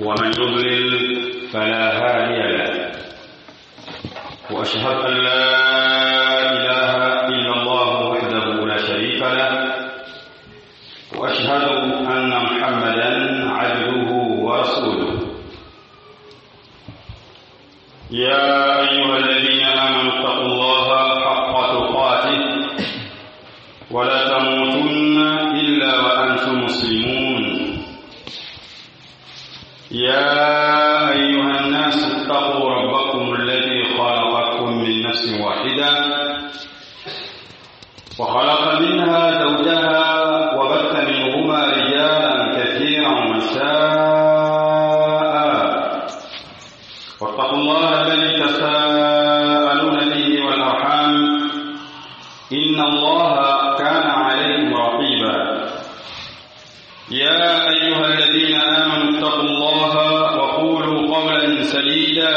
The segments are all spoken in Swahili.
ومن يضلل فلا هادي له وأشهد أن لا إله إلا الله وحده لا شريك له وأشهد أن محمدا عبده ورسوله يا أيها الذين آمنوا اتقوا الله حق تقاته ولا تموتن إلا وأنتم مسلمون يا أيها الناس اتقوا ربكم الذي خلقكم من نفس واحدة وخلق منها زوجها وبث منهما رجالا كثيرا ونساء واتقوا الله الذي تساءلون به والأرحام إن الله كان عليكم رقيبا يا أيها الذين آمنوا اتقوا الله وقولوا قولا سديدا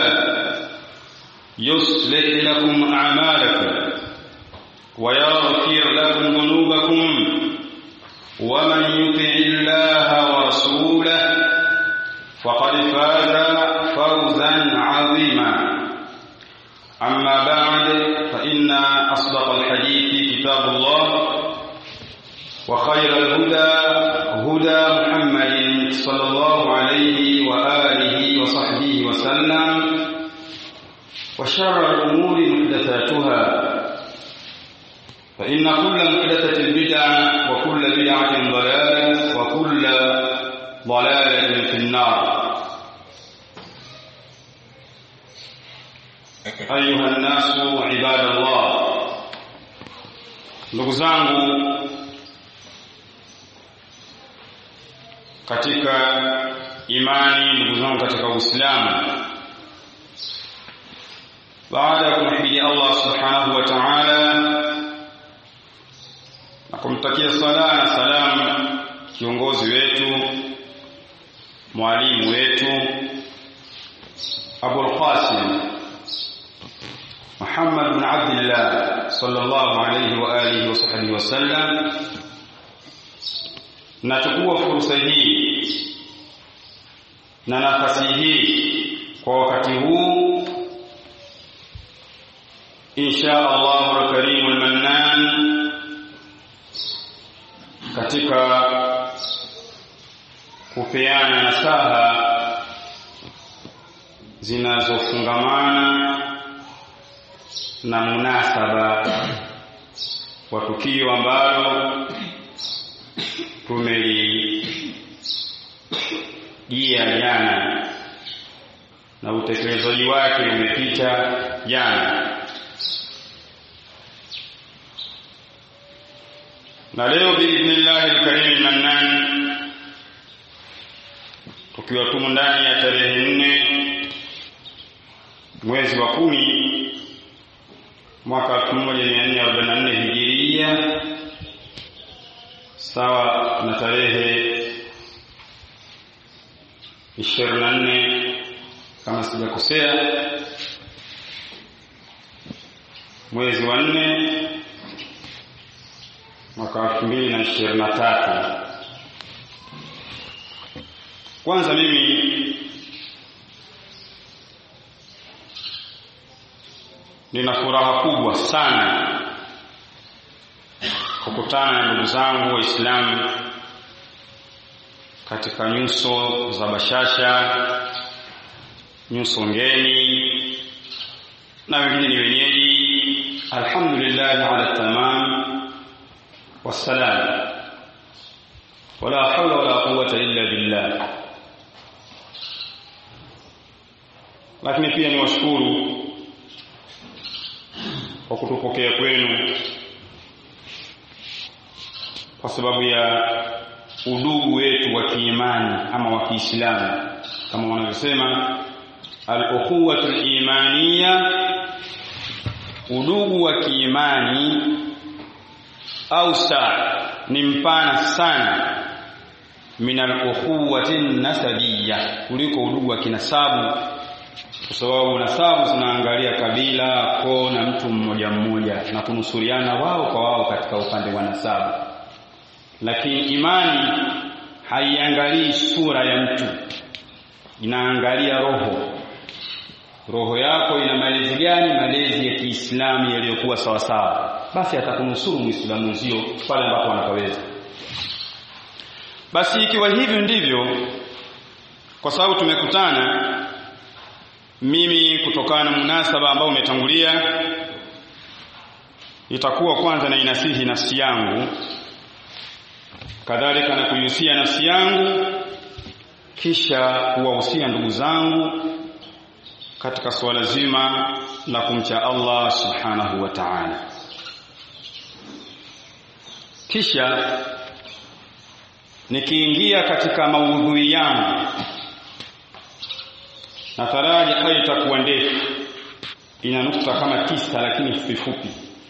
يصلح لكم أعمالكم ويغفر لكم ذنوبكم ومن يطع الله ورسوله فقد فاز فوزا عظيما أما بعد فإن أصدق الحديث كتاب الله وخير الهدى هدى محمد صلى الله عليه وآله وصحبه وسلم وشر الأمور محدثاتها فإن كل محدثة بدعة وكل بدعة ضلالة وكل ضلالة في النار أيها الناس عباد الله ndugu zangu katika imani ndugu zangu katika Uislamu baada ya kumhimidi Allah subhanahu wa ta'ala na kumtakia sala na salamu kiongozi wetu mwalimu wetu Abu Qasim Muhammad bin Abdullah sallallahu alayhi wa alihi wa sahbihi wasallam nachukua fursa hii na nafasi hii kwa wakati huu insha Allah al-Karim al-Mannan katika kupeana nasaha zinazofungamana na munasaba wa tukio ambalo tumelijia jana na utekelezaji wake umepita jana na leo biidhnillahi alkarim mannan tukiwa tumo ndani ya tarehe nne mwezi wa kumi mwaka 1444 hijiria sawa na tarehe 24 kama sijakosea mwezi wa nne mwaka 2023 kwanza mimi nina furaha kubwa sana kukutana na ndugu zangu waislamu katika nyuso za bashasha nyuso ngeni na wengine ni wenyeji alhamdulillah ala tamam wassalam wala hawla wala quwwata illa billah lakini pia niwashukuru kwa kutupokea kwenu kwa sababu ya udugu wetu wa kiimani ama wa Kiislamu kama wanavyosema al-ukhuwatu al-imaniya udugu wa kiimani au saa ni mpana sana min al-ukhuwati nasabiyya kuliko udugu wa kinasabu kwa sababu nasabu zinaangalia kabila koo na mtu mmoja mmoja na kunusuriana wao kwa wao katika upande wa nasabu lakini imani haiangalii sura ya mtu inaangalia roho roho yako ina malezi gani malezi ya Kiislamu yaliyokuwa sawa sawa basi atakunusuru muislamu mwenzio pale ambapo anapaweza basi ikiwa hivyo ndivyo kwa sababu tumekutana mimi kutokana na munasaba ambao umetangulia itakuwa kwanza na inasihi nafsi yangu kadhalika na kuihusia nafsi yangu kisha kuwahusia ndugu zangu katika suala zima la kumcha Allah subhanahu wa ta'ala kisha nikiingia katika maudhui yangu nataraji haya itakuwa ndefu ina nukta kama tisa lakini fupi fupi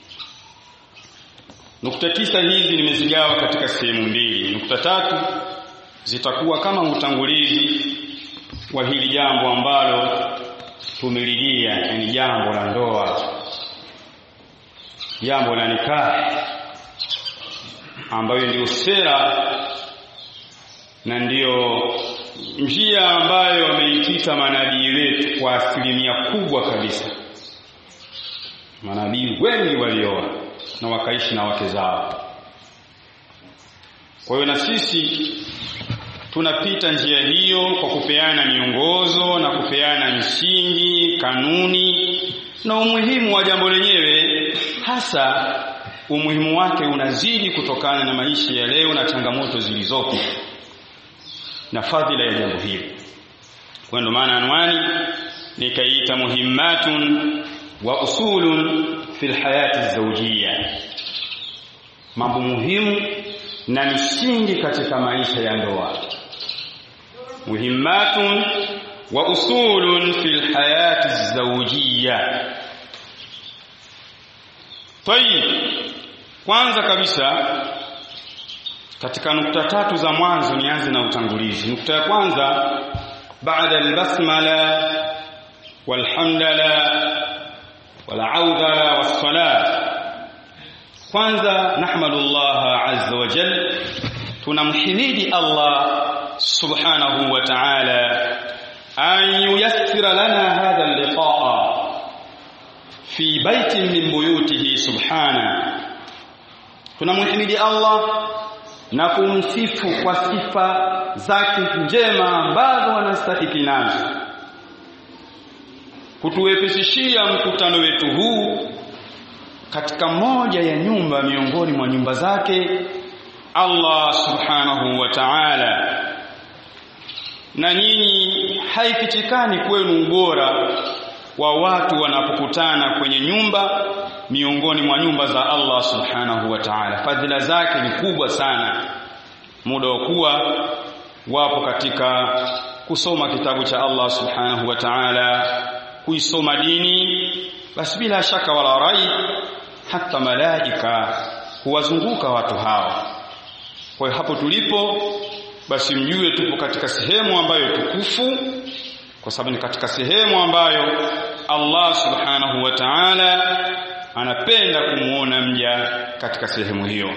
nukta tisa hizi nimezigawa katika sehemu mbili nukta tatu zitakuwa kama utangulizi wa hili jambo ambalo tumelilia yani jambo la ndoa jambo la nikahi ambayo ndio sera na ndiyo njia ambayo wameikita manabii wetu kwa asilimia kubwa kabisa manabii wengi walioa na wakaishi na wake zao kwa hiyo na sisi tunapita njia hiyo kwa kupeana miongozo na kupeana misingi kanuni na umuhimu wa jambo lenyewe hasa umuhimu wake unazidi kutokana na maisha ya leo na changamoto zilizopo na fadhila ya jambo hili kwa ndo maana anwani nikaita muhimmatun wa usulun fil hayati zawjiyya mambo muhimu na misingi katika maisha ya ndoa muhimmatun wa usulun fil hayati zawjiyya tayib kwanza kabisa katika nukta tatu za mwanzo nianze na utangulizi nukta ya kwanza baada albasmala walhamdala walaudha wassalat kwanza nahmadu Allah azza wa jal tunamhimidi Allah subhanahu wa ta'ala an yuyassira lana hadha al-liqa'a fi baitin min buyutihi subhana tunamhimidi Allah na kumsifu kwa sifa zake njema ambazo wanastahiki nazo kutuwepesishia mkutano wetu huu katika moja ya nyumba miongoni mwa nyumba zake Allah subhanahu wa ta'ala na nyinyi haifichikani kwenu ubora wa watu wanapokutana kwenye nyumba miongoni mwa nyumba za Allah subhanahu wa ta'ala fadhila zake ni kubwa sana muda wa kuwa wapo katika kusoma kitabu cha Allah subhanahu wa ta'ala kuisoma dini basi bila shaka wala rai hata malaika huwazunguka watu hawa kwa hiyo hapo tulipo basi mjue tupo katika sehemu ambayo tukufu kwa sababu ni katika sehemu ambayo Allah subhanahu wa ta'ala anapenda kumuona mja katika sehemu hiyo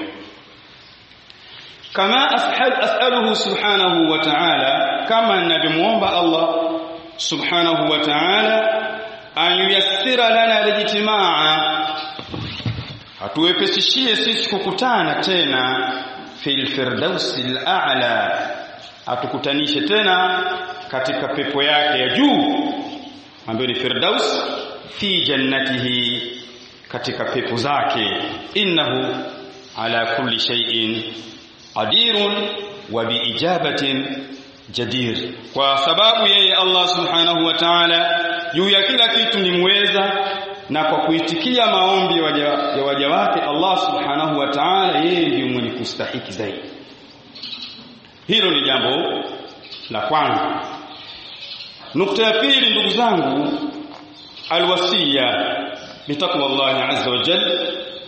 kama as'aluhu subhanahu wa ta'ala kama ninavyomuomba Allah subhanahu wa ta'ala an yuyassira lana lijtimaa atuwepesishie sisi kukutana tena fil firdausi al-a'la atukutanishe tena katika pepo yake ya juu ambayo ni firdaus fi jannatihi katika pepo zake innahu ala kulli shay'in qadirun wa biijabatin jadir kwa sababu yeye Allah subhanahu wa ta'ala juu ya kila kitu ni muweza na kwa kuitikia maombi ya waja, ya waja wake Allah subhanahu wa ta'ala yeye ndiye mwenye kustahiki zaidi hilo ni jambo la kwanza nukta ya pili ndugu zangu alwasiya bitaqwa Allah azza wa jalla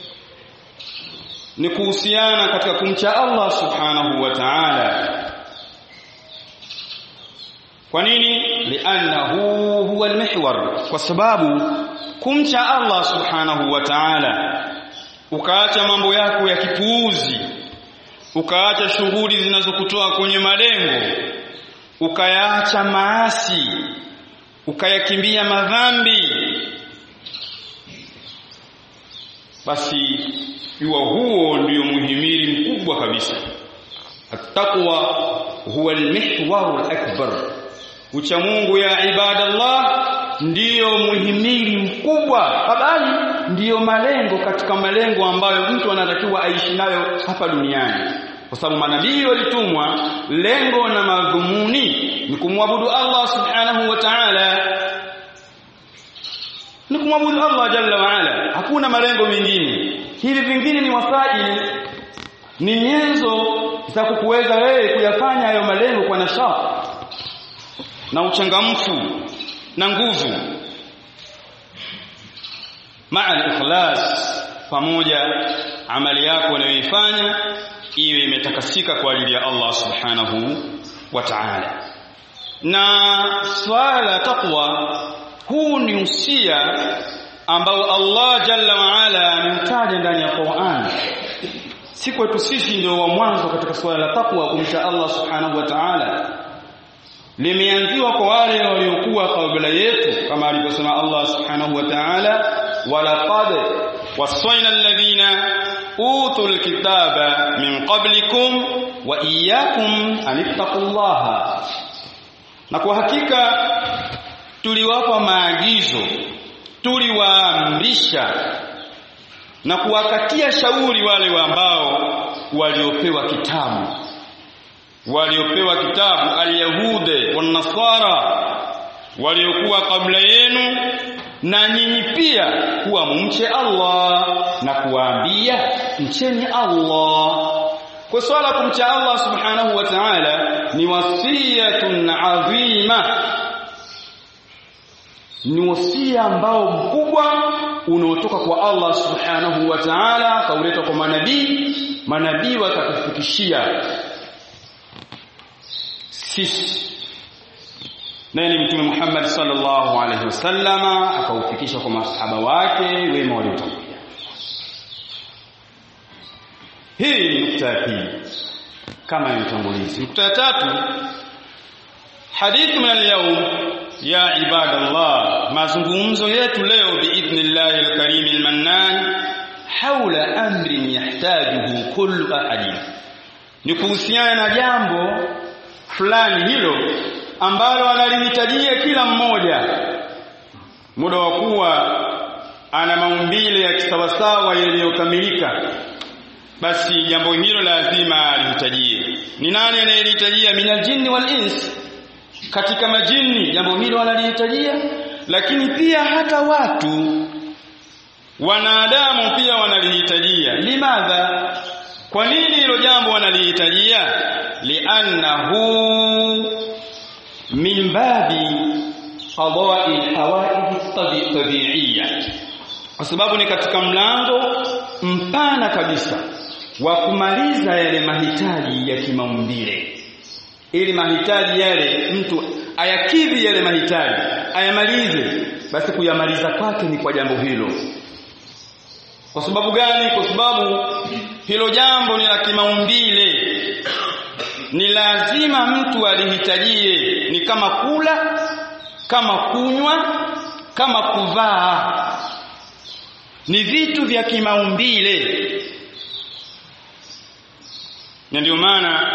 ni kuhusiana katika kumcha Allah subhanahu wa ta'ala kwa nini li'annahu huwa almihwar kwa sababu kumcha Allah subhanahu wa ta'ala ukaacha mambo yako ya kipuuzi ukaacha shughuli zinazokutoa kwenye malengo ukayaacha maasi ukayakimbia madhambi basi jua huo ndio muhimili mkubwa kabisa attaqwa huwa almihwaru alakbar ucha Mungu ya ibadallah ndiyo muhimili mkubwa bali ndiyo malengo katika malengo ambayo mtu anatakiwa aishi nayo hapa duniani kwa sababu manabii walitumwa lengo na madhumuni ni kumwabudu Allah subhanahu wa ta'ala ni kumwabudu Allah jalla wa ala hakuna malengo mengine hivi vingine ni wasaili ni nyenzo za kukuweza wewe kuyafanya hayo malengo kwa nashati na uchangamfu na nguvu maa al-ikhlas pamoja amali yako unayoifanya iwe imetakasika kwa ajili ya Allah subhanahu wa ta'ala na swala la taqwa huu ni usia ambao Allah jalla wa ala ameutaja ndani ya Qur'an si kwetu sisi ndio wa mwanzo katika swala la taqwa kumcha Allah subhanahu wa ta'ala limeanziwa kwa wale waliokuwa kabla yetu kama alivyosema Allah subhanahu wa ta'ala walaqad wasayna alladhina utul kitaba min qablikum wa iyyakum anittaqullaha na kwa hakika tuliwapa maagizo tuliwaamrisha na kuwakatia shauri wale ambao waliopewa kitabu waliopewa kitabu alyahude wanasara waliokuwa kabla yenu na nyinyi pia kuwa mumche Allah na kuwaambia mcheni Allah kwa swala kumcha Allah subhanahu wa ta'ala ni wasiyatun adhima ni wasia ambao mkubwa unaotoka kwa Allah subhanahu wa ta'ala kauleta kwa manabii manabii watakufikishia sisi naye ni mtume Muhammad sallallahu alaihi wasallama akaufikisha kwa masahaba wake wema waliotangulia hii ni nukta ya pili kama ilivyotangulizi nukta ya tatu hadithu min al-yawm ya ibadallah mazungumzo yetu leo biidhnillah al-karim al-mannan haula amrin yahtajuhu kullu ahadin ni kuhusiana na jambo fulani hilo ambalo analihitajia kila mmoja muda wa kuwa ana maumbile ya kisawasawa yaliyokamilika basi jambo hilo lazima alihitajie ni nani anayelihitajia minal jinni wal ins katika majini jambo hilo wanalihitajia lakini pia hata watu wanadamu pia wanalihitajia limadha kwa nini hilo jambo wanalihitajia li'annahu min babi qada'i alhawaij tabi'iyya kwa sababu ni katika mlango mpana kabisa wa kumaliza yale mahitaji ya kimaumbile ili mahitaji yale mtu ayakidhi yale mahitaji ayamalize basi kuyamaliza kwake ni kwa jambo hilo kwa sababu gani kwa sababu hilo jambo ni la kimaumbile ni lazima mtu alihitajie ni kama kula kama kunywa kama kuvaa ni vitu vya kimaumbile na ndio maana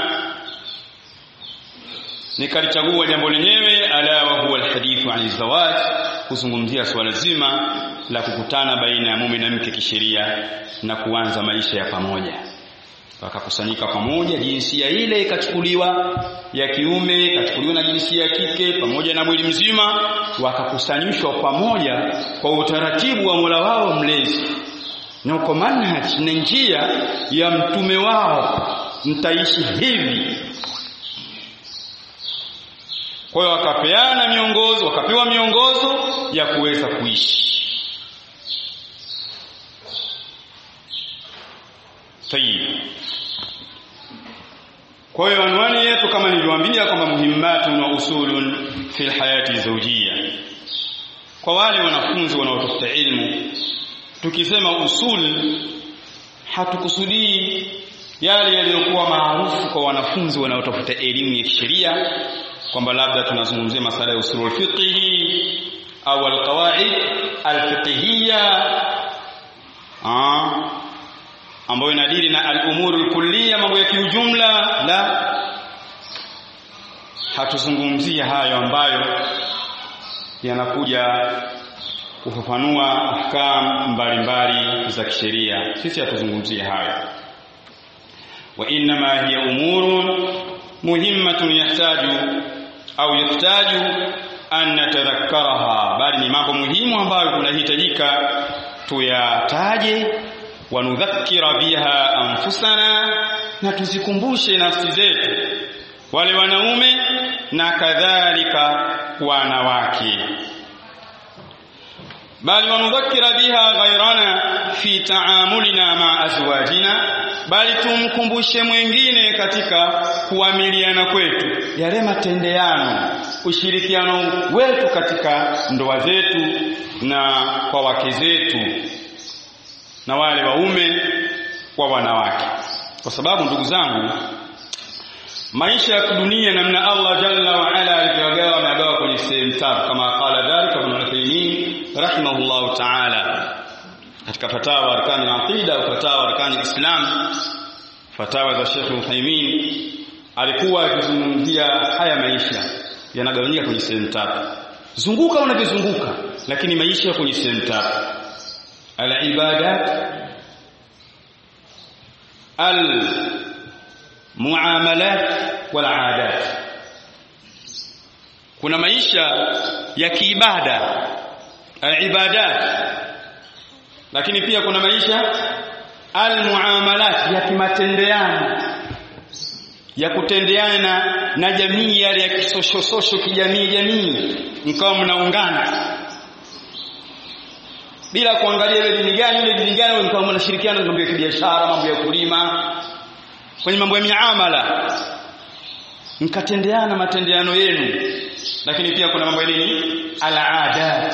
nikalichagua jambo lenyewe ala wa huwa alhadithu an zawaj kuzungumzia swala zima la kukutana baina ya mume na mke kisheria na kuanza maisha ya pamoja wakakusanyika pamoja jinsia ile ikachukuliwa ya kiume ikachukuliwa na jinsia ya kike pamoja na mwili mzima wakakusanyishwa pamoja kwa utaratibu wa Mola wao mlezi na kwa manhaj na njia ya mtume wao mtaishi hivi kwa hiyo wakapeana miongozo wakapewa miongozo ya kuweza kuishi Tayib. Kwa hiyo anwani yetu kama nilivyowaambia kwamba muhimmatun wa usulun fil hayati zawjiyya. Kwa wale wanafunzi wanaotafuta ilmu tukisema usul hatukusudii yale yaliyokuwa maarufu kwa wanafunzi wanaotafuta elimu ya kisheria kwamba labda tunazungumzia masala ya usulul fiqhi au alqawaid alfiqhiyya ambayo inadili na al-umuru kulliya mambo ya kiujumla la hatuzungumzia hayo ambayo yanakuja kufafanua ahkam mbalimbali za kisheria sisi hatuzungumzia hayo wa inma hiya umurun muhimmatun yahtaju au yahtaju an natadhakkaraha bali ni mambo muhimu ambayo kunahitajika tuyataje wanudhakkira biha anfusana na tuzikumbushe nafsi zetu wale wanaume na kadhalika wanawake bali wanudhakkira biha ghairana fi taamulina ma azwajina bali tumkumbushe mwingine katika kuamiliana kwetu yale matendeano ushirikiano wetu katika ndoa zetu na kwa wake zetu na wale waume kwa wanawake kwa sababu ndugu zangu maisha ya dunia namna Allah jalla wa ala alivyogawa amegawa kwenye sehemu tatu kama qala dhalika ibn Uthaymeen rahimahullah ta'ala katika fatawa arkani al-aqida au fatawa arkani al-islam fatawa za Sheikh Uthaymeen alikuwa akizungumzia haya maisha yanagawanyika kwenye sehemu tatu zunguka unavyozunguka lakini maisha kwenye sehemu tatu al-ibadat al-muamalat wal-adat kuna maisha ya kiibada al-ibadat lakini pia kuna maisha al-muamalat ya kimatendeano ya kutendeana na jamii yale ya kisoshososho kijamii jamii mkao mnaungana bila kuangalia ile dini gani ile dini gani mkao mnashirikiana mambo ya kibiashara mambo ya kulima kwenye mambo ya miamala mkatendeana matendeano yenu lakini pia kuna mambo ya nini al-adat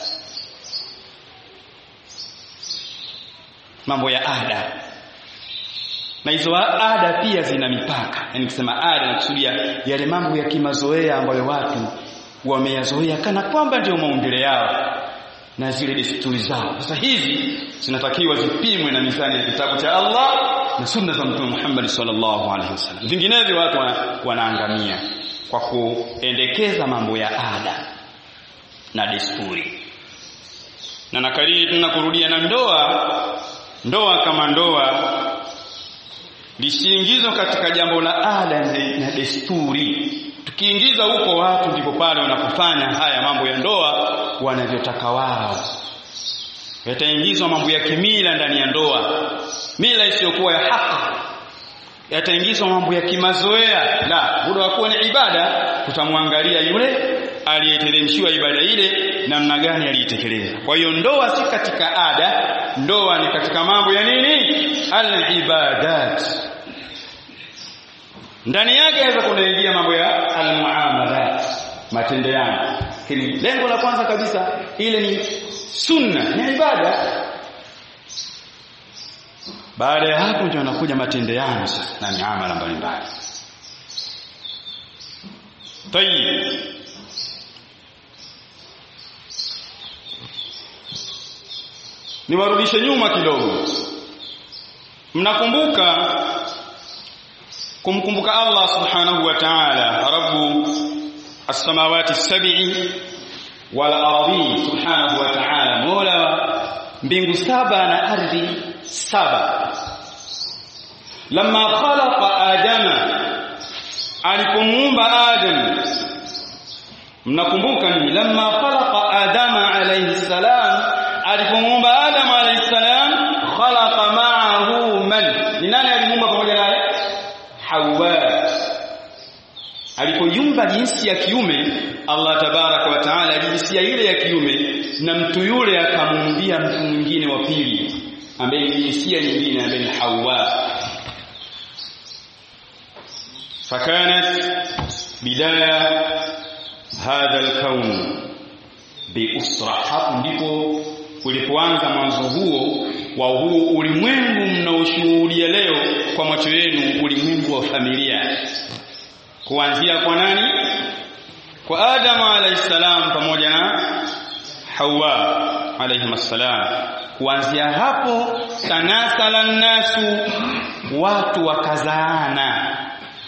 mambo ya ada na hizo ada pia zina mipaka yani kusema ada nakusudia yale mambo ya kimazoea ambayo watu wameyazoea kana kwamba ndio maumbile yao na zile desturi zao sasa hizi zinatakiwa zipimwe na mizani ya kitabu cha Allah na sunna za Mtume Muhammad sallallahu alaihi wasallam vinginevyo watu wanaangamia kwa kuendekeza mambo ya ada na desturi na nakariri tena kurudia na ndoa ndoa kama ndoa lisiingizwe katika jambo la ada na desturi tukiingiza huko watu ndipo pale wanapofanya haya mambo ya ndoa wanavyotaka wao yataingizwa mambo ya kimila ndani ya ndoa mila isiyokuwa ya haki yataingizwa mambo ya kimazoea la muda wa kuwa ni ibada tutamwangalia yule aliyeteremshiwa ibada ile namna gani aliitekeleza kwa hiyo ndoa si katika ada ndoa ni katika mambo ya nini al-ibadat ndani yake inaweza kunaingia mambo ya al-muamalat matendeano lakini lengo la kwanza kabisa ile ni sunna ni ibada baada ya hapo ndio anakuja matendeano na miamala mbalimbali tayib niwarudishe nyuma kidogo mnakumbuka kumkumbuka Allah subhanahu wa ta'ala rabbu as-samawati as-sab'i wal ardi subhanahu wa ta'ala mola mbingu saba na ardhi saba lamma khalaqa adama alipomuumba adam mnakumbuka ni lamma khalaqa adama alayhi salam alipomuumba adam alayhi salam khalaqa ma'ahu man ni nani alimuumba pamoja naye hawa alipoyumba jinsi ya kiume Allah tabaraka wa taala jinsia ile ya kiume na mtu yule akamuumbia mtu mwingine wa pili ambaye ni jinsia nyingine ambaye ni Hawa fakanat bidaya hadha alkaun biusra hapo ndipo ulipoanza mwanzo huo wa huu ulimwengu mnaoshuhudia leo kwa macho yenu ulimwengu wa familia kuanzia kwa nani kwa Adam alayhi salam pamoja na Hawa alayhi salam kuanzia hapo tanasala nasu watu wakazaana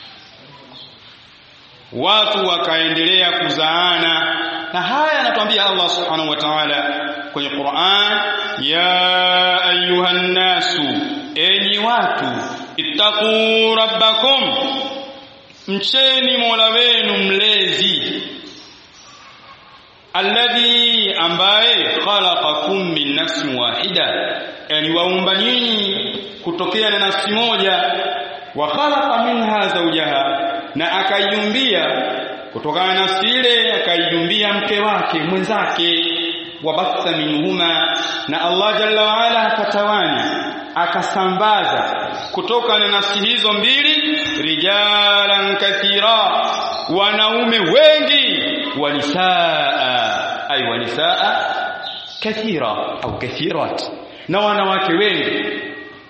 watu wakaendelea kuzaana na haya anatuambia Allah subhanahu wa ta'ala kwenye Qur'an ya ayuhan nasu enyi watu ittaqu rabbakum mcheni Mola wenu mlezi alladhi ambaye khalaqakum min nafsin wahida yani waumba nyinyi kutokea na nafsi moja wa khalaqa minha zawjaha na akaiumbia kutokana na nafsi ile akaiumbia mke wake mwenzake wabatha minhuma na Allah jalla waala akatawanya akasambaza kutoka na nafsi hizo mbili rijalan kathira wanaume wengi wanisaa ay wanisaa kathira au kathirat na wanawake wengi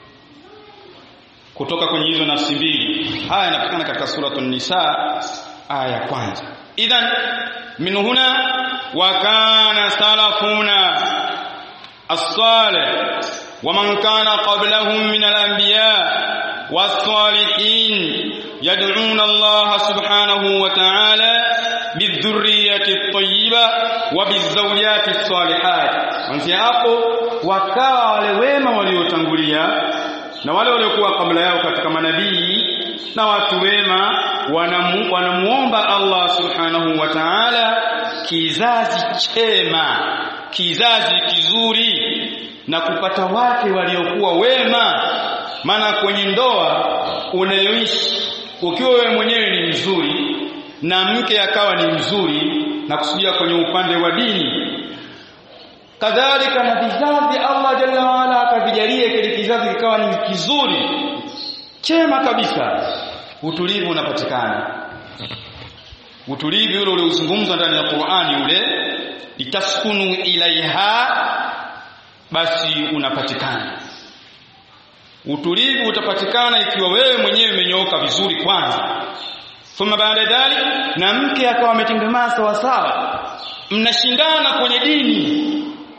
kutoka kwenye hizo nafsi mbili haya yanapatikana katika suratul nisa aya ya kwanza idhan min huna wa kana salafuna as-salih wa man kana qablahum min al-anbiya was-salihin yad'una Allah subhanahu wa ta'ala bidhurriyyati at-tayyiba wa bizawjati as-salihat wanzia hapo wakawa wale wema waliotangulia na wale waliokuwa kabla yao katika manabii na watu wema wanamu, wanamuomba Allah subhanahu wa ta'ala kizazi chema kizazi kizuri na kupata wake waliokuwa wema maana kwenye ndoa unayoishi ukiwa wewe mwenyewe ni mzuri na mke akawa ni mzuri na kusudia kwenye upande wa dini kadhalika na vizazi Allah jalla waala akavijalia kile kizazi kikawa ni kizuri chema kabisa utulivu unapatikana utulivu ule uliozungumzwa ndani ya Qur'ani ule litaskunu ilaiha basi unapatikana utulivu utapatikana ikiwa wewe mwenyewe umenyooka vizuri kwanza thumma baada dhalik na mke akawa ametengemaa sawa sawa mnashindana kwenye dini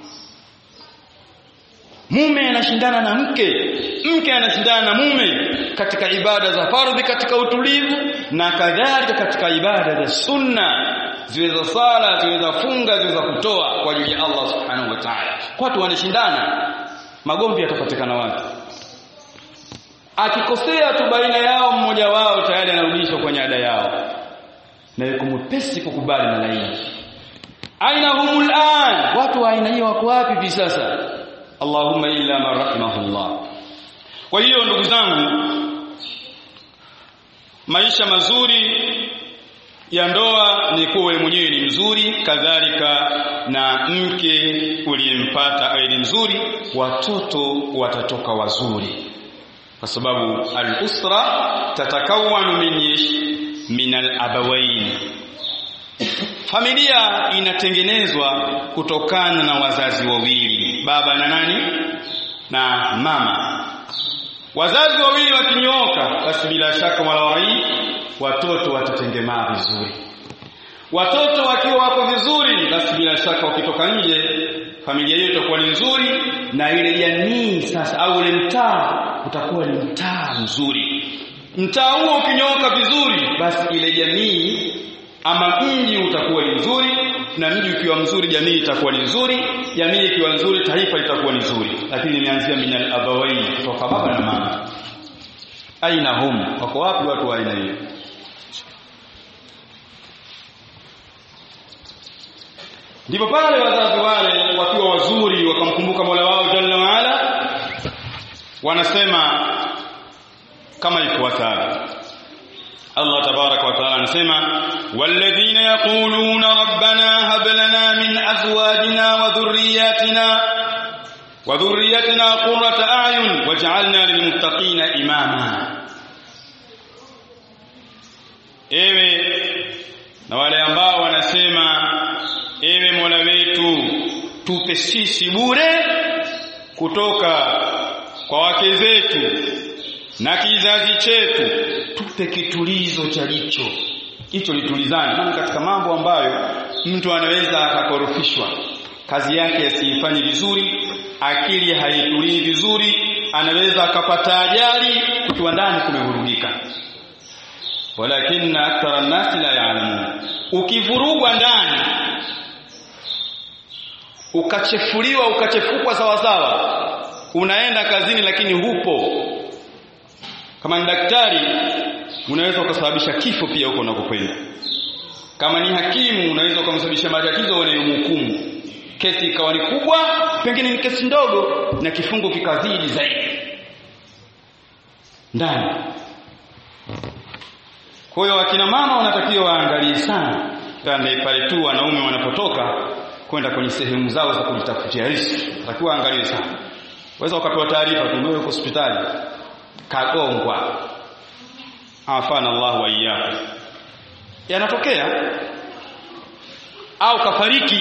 mume anashindana na mke mke anashindana na mume katika ibada za fardhi katika utulivu na kadhalika katika ibada za sunna ziwe za sala ziwe za funga ziwe za kutoa kwa ajili ya Allah subhanahu wa ta'ala watu wanashindana magomvi yatapatikana wapi akikosea tu baina yao mmoja wao tayari anarudishwa kwenye ada yao na yuko mwepesi kukubali na laini aina humul an watu wa aina hiyo wako wapi hivi sasa Allahumma illa man rahimahullah kwa hiyo ndugu zangu maisha mazuri ya ndoa ni kuwa wewe mwenyewe ni mzuri kadhalika na mke uliyempata awe ni mzuri watoto watatoka wazuri kwa sababu al-usra tatakawanu min min al-abawain familia inatengenezwa kutokana na wazazi wawili baba na nani na mama wazazi wawili wakinyooka basi bila shaka walawai watoto watatengemaa vizuri watoto wakiwa wako vizuri basi bila shaka wakitoka nje familia hiyo itakuwa ni nzuri na ile jamii sasa au ule mtaa utakuwa ni mtaa mzuri mtaa huo ukinyooka vizuri basi ile jamii ama mji utakuwa ni mzuri na mji ukiwa mzuri jamii itakuwa ni nzuri jamii ikiwa nzuri taifa litakuwa ni nzuri lakini imeanzia minal abawaini kutoka baba na mama aina hum wako wapi watu wa aina hiyo ndipo pale wazazi wale wakiwa wazuri wakamkumbuka Mola wao Jalla waala wanasema kama ifuatavyo Allah tabaraka wa taala anasema walladhina yaquluna rabbana hab lana min azwajina wa dhurriyyatina wa dhurriyyatina qurrata a'yun waj'alna lilmuttaqina imama ewe na wale ambao wanasema ewe Mola wetu tupe sisi bure kutoka kwa wake zetu na kizazi chetu tupe kitulizo cha jicho hicho litulizane maana katika mambo ambayo mtu anaweza akakorofishwa kazi yake asifanye vizuri akili haitulii vizuri anaweza akapata ajali ukiwa ndani kumevurugika walakinna akthara nasi la ya'lamun ukivurugwa ndani ukachefuliwa ukachefukwa sawa sawa unaenda kazini lakini hupo kama ni daktari unaweza ukasababisha kifo pia huko unakokwenda kama ni hakimu unaweza ukamsababisha matatizo wanayomhukumu kesi ikawa ni kubwa pengine ni kesi ndogo na kifungo kikazidi zaidi ndani kwa hiyo wakina mama wanatakiwa waangalie sana pale pale tu wanaume wanapotoka kwenda kwenye sehemu zao za kujitafutia riziki takiwa angalie sana waweza ukapewa taarifa tu wewe hospitali kagongwa afana Allah wa iyyakum yanatokea au kafariki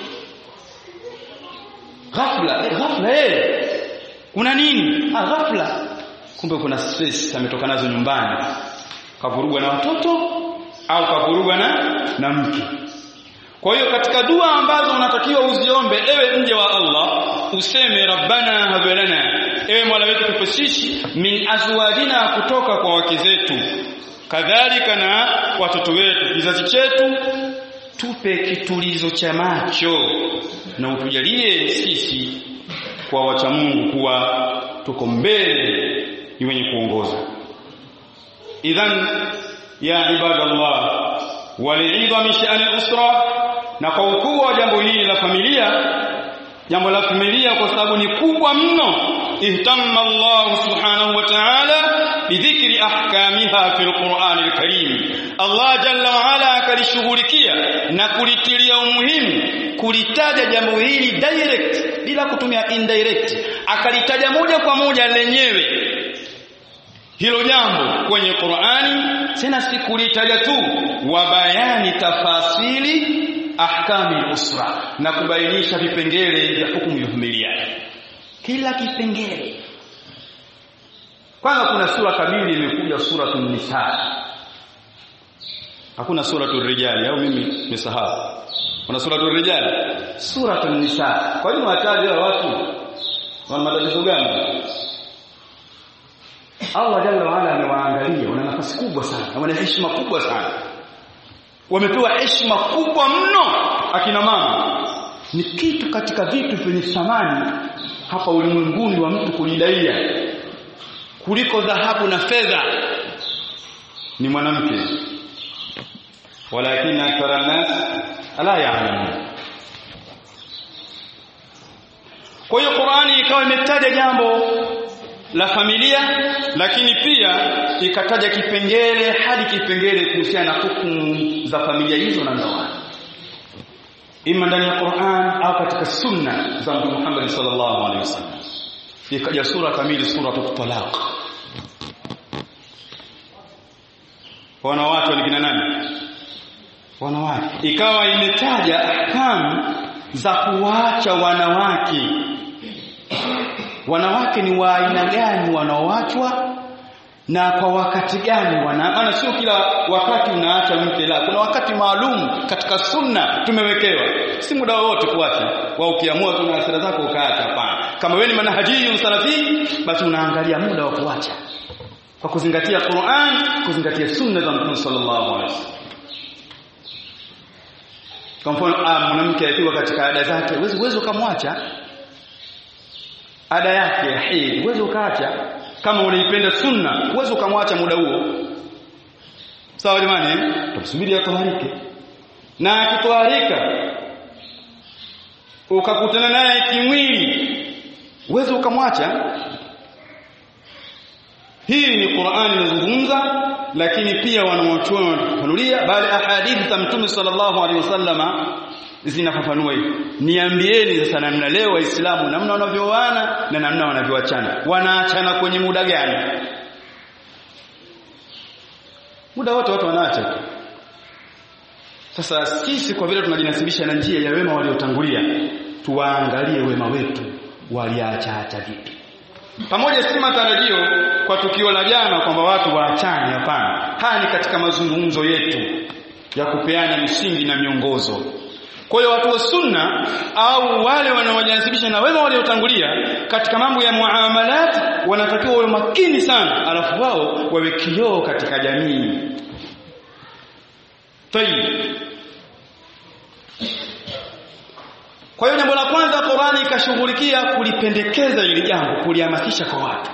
ghafla eh, ghafla eh kuna nini ah ghafla kumbe kuna stress ametoka nazo nyumbani kavurugwa na watoto au kavurugwa na na mke kwa hiyo katika dua ambazo unatakiwa uziombe ewe nje wa Allah useme rabbana hablana ewe mola wetu tupe sisi min azwajina kutoka kwa wake zetu kadhalika na watoto wetu kizazi chetu tupe kitulizo cha macho na utujalie sisi kwa wacha Mungu kuwa tuko mbele ni wenye kuongoza idhan ya ibadallah waliidha min sha'ani usra na kwa ukuu wa jambo hili la familia jambo la familia kwa sababu ni kubwa mno ihtamma Allah subhanahu wa ta'ala bidhikri ahkamiha fil Qur'an al-Karim Allah jalla wa ala akalishughulikia na kulitilia umuhimu kulitaja jambo hili direct bila kutumia indirect akalitaja moja kwa moja lenyewe hilo jambo kwenye Qur'ani tena si kulitaja tu wa bayani tafasili ahkami usra na kubainisha vipengele vya hukumu ya familia kila kipengele kwanza kuna sura kamili imekuja suratul nisa hakuna suratul rijali au mimi nimesahau kuna suratul rijali suratul nisa kwa nini wataje watu wana matatizo gani Allah jalla waala amewaangalia wana nafasi kubwa sana wana heshima kubwa sana wamepewa heshima kubwa mno akina mama ni kitu katika vitu vyenye thamani hapa ulimwenguni wa mtu kulidaia kuliko dhahabu na fedha ni mwanamke walakin akthara nas ala ya'lamun kwa hiyo Qur'ani ikawa imetaja jambo la familia lakini pia ikataja kipengele hadi kipengele kuhusiana na hukumu za familia hizo na ndoa ima ndani ya Qur'an au katika sunna za Mtume Muhammad sallallahu alaihi wasallam ikaja sura kamili sura talaq wanawake ni kina nani wanawake ikawa imetaja ahkamu za kuwacha wanawake wanawake ni wa aina gani wanaoachwa na kwa wakati gani wana maana sio kila wakati unaacha mke la kuna wakati maalum katika sunna tumewekewa si muda wote kuacha wa ukiamua tu na hasira zako ukaacha hapana kama wewe ni manhajiyun salafi basi unaangalia muda wa kuacha kwa kuzingatia Qur'an kuzingatia sunna za Mtume sallallahu alaihi wasallam kwa mfano mwanamke akiwa katika ada zake uwezi uwezi ukamwacha ada yake ya hedhi uweze ukaacha kama unaipenda sunna uweze ukamwacha muda huo sawa jamani tumsubiri atoharike na akitoharika ukakutana naye kimwili uweze ukamwacha hii ni Qur'ani inazungumza lakini pia wanawachuoni wanafafanulia bali ahadithi za Mtume sallallahu alaihi wasallama zinafafanua hivi niambieni sasa namna leo waislamu namna wanavyoana na namna wanavyoachana wanaachana kwenye muda gani muda wote watu wanaacha sasa sisi kwa vile tunajinasibisha na njia ya wema waliotangulia tuwaangalie wema wetu waliacha acha vipi pamoja si matarajio kwa tukio la jana kwamba watu waachane hapana haya ni katika mazungumzo yetu ya kupeana misingi na miongozo kwa hiyo watu wa sunna au wale wanaojinasibisha na wema waliotangulia katika mambo ya muamalat wanatakiwa wawe makini sana alafu wao wawe kioo katika jamii tayib kwa hiyo jambo la kwanza Qur'ani ikashughulikia kulipendekeza hili jambo kulihamasisha kwa watu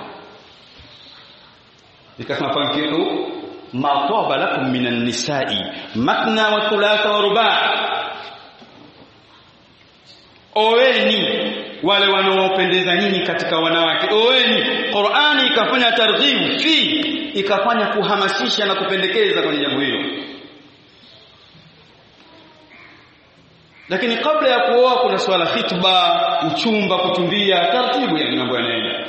ikasema fankihu ma taba lakum minan nisa'i matna wa thulatha wa ruba' oeni wale wanaopendeza nyinyi katika wanawake oeni Qur'ani ikafanya targhib fi ikafanya kuhamasisha na kupendekeza kwenye jambo hilo lakini kabla ya kuoa kuna swala khitba uchumba kutumbia taratibu ya mambo yanaenda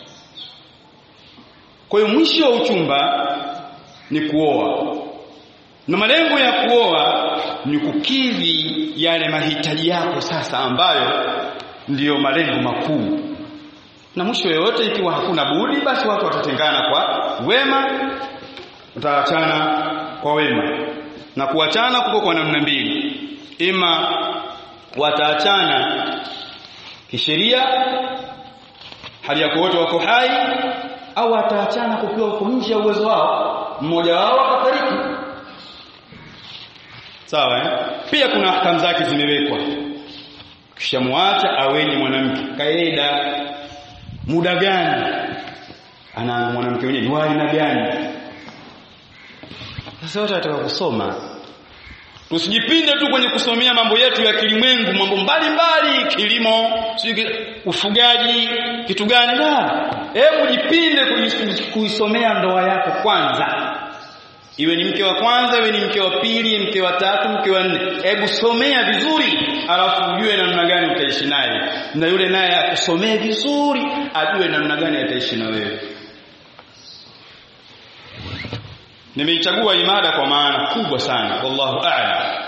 kwa hiyo mwisho wa uchumba ni kuoa na malengo ya kuoa ni kukidhi yale mahitaji yako sasa ambayo ndiyo malengo makuu na mwisho yoyote ikiwa hakuna budi basi watu watatengana kwa wema wataachana kwa wema na kuachana kuko kwa namna mbili ima wataachana kisheria hali ya wote wako hai au wataachana kukiwa uko nje ya uwezo wao mmoja wao akafariki sawa eh? pia kuna ahkamu zake zimewekwa kisha muacha aweni mwanamke kaida muda gani ana mwanamke mwenyewe ni aina gani sasa wote wataka kusoma tusijipinde tu kwenye kusomea mambo yetu ya kilimwengu mambo mbalimbali kilimo ufugaji kitu gani la hebu jipinde kuisomea ndoa yako kwanza iwe ni mke wa kwanza iwe ni mke wa pili mke wa tatu mke wa nne hebu somea vizuri alafu ujue namna gani utaishi naye na yule naye akusomee vizuri ajue namna gani ataishi na wewe nimeichagua imada kwa maana kubwa sana wallahu a'lam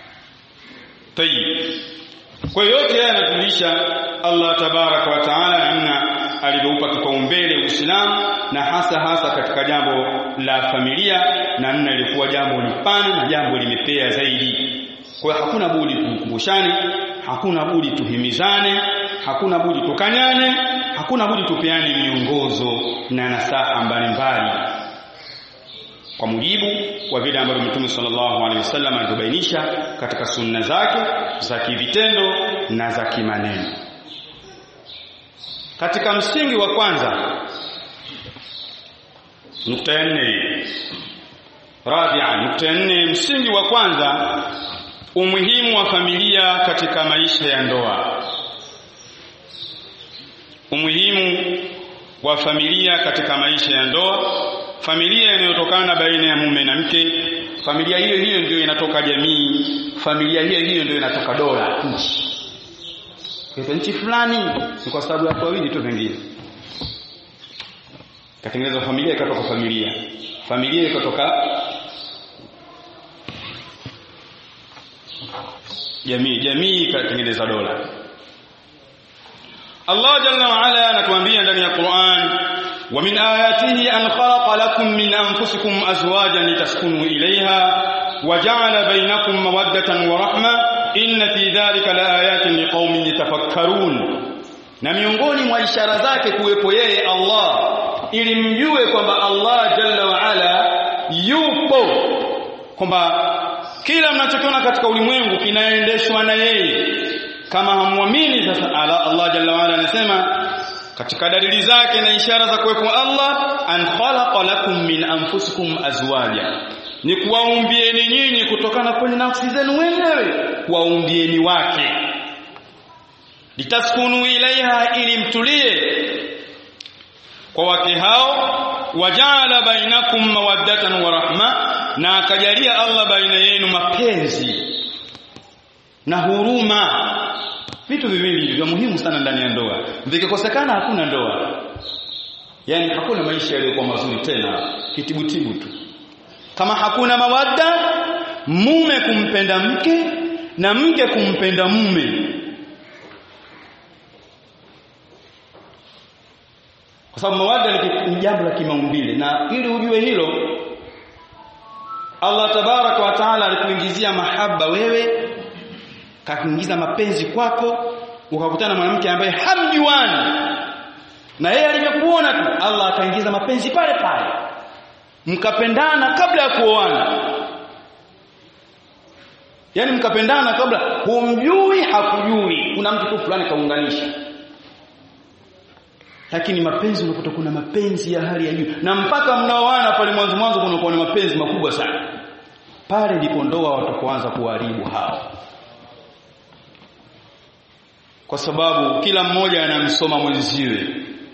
tayib kwa yote haya yanatulisha Allah tabaraka wa taala namna alivyoupa kipaumbele Uislamu na hasa hasa katika jambo la familia namna ilikuwa jambo lipana na jambo limepea zaidi kwa hiyo hakuna budi tukumbushane hakuna budi tuhimizane hakuna budi tukanyane hakuna budi tupeane miongozo na nasaha mbalimbali kwa mujibu wa vile ambavyo Mtume sallallahu alaihi wasallam alivyobainisha katika sunna zake za kivitendo na za kimaneno. Katika msingi wa kwanza nukta ya nne rabia nukta ya nne msingi wa kwanza umuhimu wa familia katika maisha ya ndoa umuhimu wa familia katika maisha ya ndoa familia inayotokana baina ya mume na mke familia hiyo hiyo ndio inatoka jamii familia hiyo hiyo ndio inatoka dola nchi kwa nchi fulani ni kwa sababu ya watu wawili tu pengine katengeneza familia ikatoka familia familia ikatoka jamii jamii ikatengeneza dola Allah jalla wa ala anatuambia ndani ya Qur'an ومن آياته أن خلق لكم من أنفسكم أزواجا لتسكنوا إليها وجعل بينكم مودة ورحمة إن في ذلك لآيات لقوم يتفكرون na miongoni mwa ishara zake kuwepo yeye Allah ili mjue kwamba Allah jalla wa ala yupo kwamba kila mnachokiona katika ulimwengu kinaendeshwa na yeye kama hamwamini sasa Allah jalla wa ala anasema katika dalili zake na ishara za kuwepo Allah an khalaqa lakum min anfusikum azwaja ni kuwaumbieni nyinyi kutokana kwenye nafsi zenu wenyewe kuwaumbieni wake litaskunu ilaiha ili mtulie kwa wake hao wajala bainakum mawaddatan wa rahma na akajalia Allah baina yenu mapenzi na huruma vitu viwili vya muhimu sana ndani ya ndoa vikikosekana hakuna ndoa yani hakuna maisha yaliyokuwa mazuri tena kitibutibu tu kama hakuna mawadda mume kumpenda mke na mke kumpenda mume kwa sababu mawadda ni jambo la kimaumbile na ili ujue hilo Allah tabaraka wa taala alikuingizia mahaba wewe kakuingiza mapenzi kwako ukakutana na mwanamke ambaye hamjuani na yeye alivyokuona tu Allah akaingiza mapenzi pale pale mkapendana kabla ya kuoana yani mkapendana kabla humjui hakujui kuna mtu tu fulani kaunganisha lakini mapenzi unakuta kuna mapenzi ya hali ya juu na mpaka mnaoana pale mwanzo mwanzo kunakuwa ni mapenzi makubwa sana pale ndipo ndoa watakoanza kuharibu hao kwa sababu kila mmoja anamsoma mwenziwe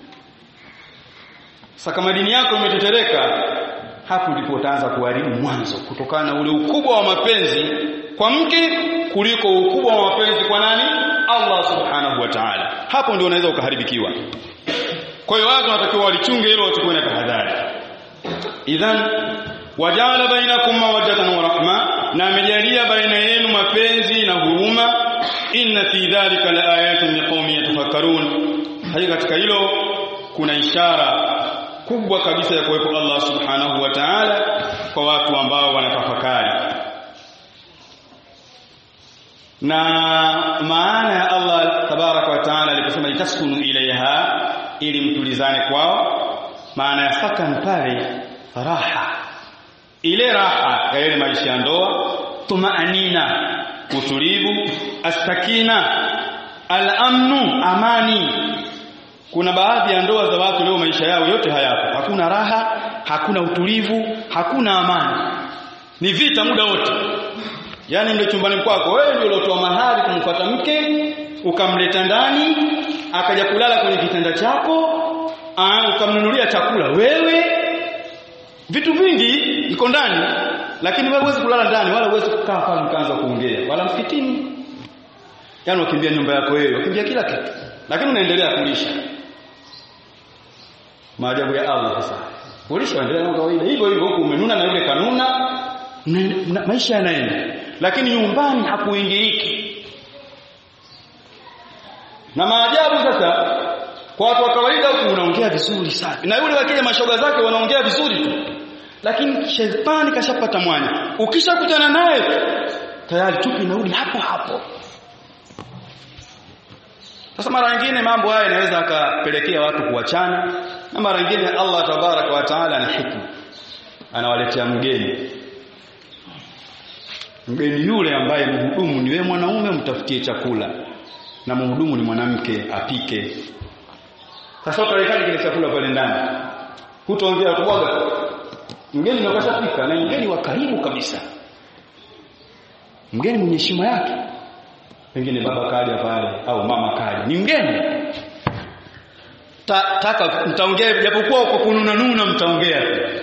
sasa kama dini yako imetetereka hapo ndipo utaanza kuharibu mwanzo kutokana na ule ukubwa wa mapenzi kwa mke kuliko ukubwa wa mapenzi kwa nani Allah subhanahu wa ta'ala hapo ndio unaweza ukaharibikiwa kwa hiyo watu wanatakiwa walichunge hilo wachukue na tahadhari idhan wajala bainakum mawaddatan wa rahma na amejalia baina yenu mapenzi na huruma inna fi dhalika laayatin liqaumin yatafakkarun hakika katika hilo kuna ishara kubwa kabisa ya kuwepo Allah subhanahu wa ta'ala kwa watu ambao wanatafakari na maana ya Allah tabaraka wa taala aliposema litaskunu ilaiha ili mtulizane kwao maana ya sakan pale raha ile raha ya ile maisha ya ndoa tumaanina utulivu astakina al-amnu amani kuna baadhi ya ndoa za watu leo maisha yao yote hayapo hakuna raha hakuna utulivu hakuna amani ni vita muda wote yani ndio chumbani kwako wewe ndio uliotoa mahari kumfuata mke ukamleta ndani akaja kulala kwenye kitanda chako aa, ukamnunulia chakula wewe vitu vingi iko ndani lakini wewe huwezi kulala ndani wala huwezi kukaa pale mkaanza kuongea wala msikitini yani wakimbia nyumba yako wewe wakimbia kila kitu lakini unaendelea kulisha maajabu ya Allah sasa kulisha endelea na kawaida hivyo hivyo huku umenuna na yule kanuna na, maisha yanaenda lakini nyumbani hakuingiliki na maajabu sasa kwa watu wa kawaida huku unaongea vizuri sana na yule wakija mashoga zake wanaongea vizuri tu lakini shetani kashapata mwanya ukishakutana naye tayari chupi inarudi hapo hapo sasa mara nyingine mambo haya yanaweza akapelekea watu kuachana na mara nyingine Allah tabaraka wa taala ana hikma anawaletea mgeni mgeni yule ambaye mhudumu ni wewe mwanaume mtafutie chakula na mhudumu ni mwanamke apike sasa utawekaje kile chakula pale ndani hutaongea kubwaga mgeni nakashapika na mgeni wa karibu kabisa mgeni mwenye heshima yake pengine baba kaja pale au mama kaja ni mgeni Ta, taka mtaongea japokuwa kwa kununa nuna mtaongea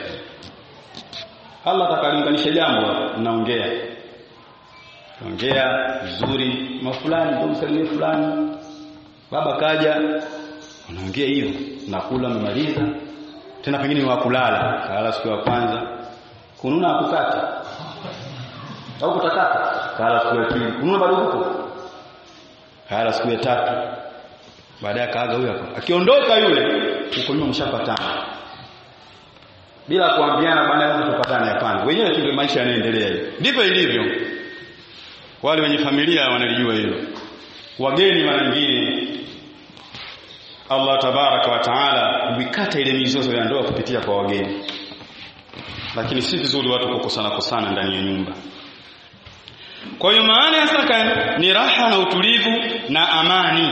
Allah atakalinganisha jambo mnaongea ongea vizuri mafulani ndio msalimie fulani baba kaja unaongea hiyo nakula mmaliza tena pengine ni wakulala kalala siku ya kwanza kununa hakukata au kutakata kalala siku ya pili kununa bado huko kalala siku ya tatu baadaye kaaga huyo hapo akiondoka yule huko nyuma mshapatana bila kuambiana bwana lazima tupatane hapana wenyewe tu maisha yanaendelea hiyo ndivyo ilivyo wale wenye familia wanalijua hilo wageni mara nyingine Allah tabaraka wa taala huikata ile mizozo ya ndoa kupitia kwa wageni lakini si vizuri watu kukosana kosana ndani ya nyumba kwa hiyo maana ya sakan ni raha na utulivu na amani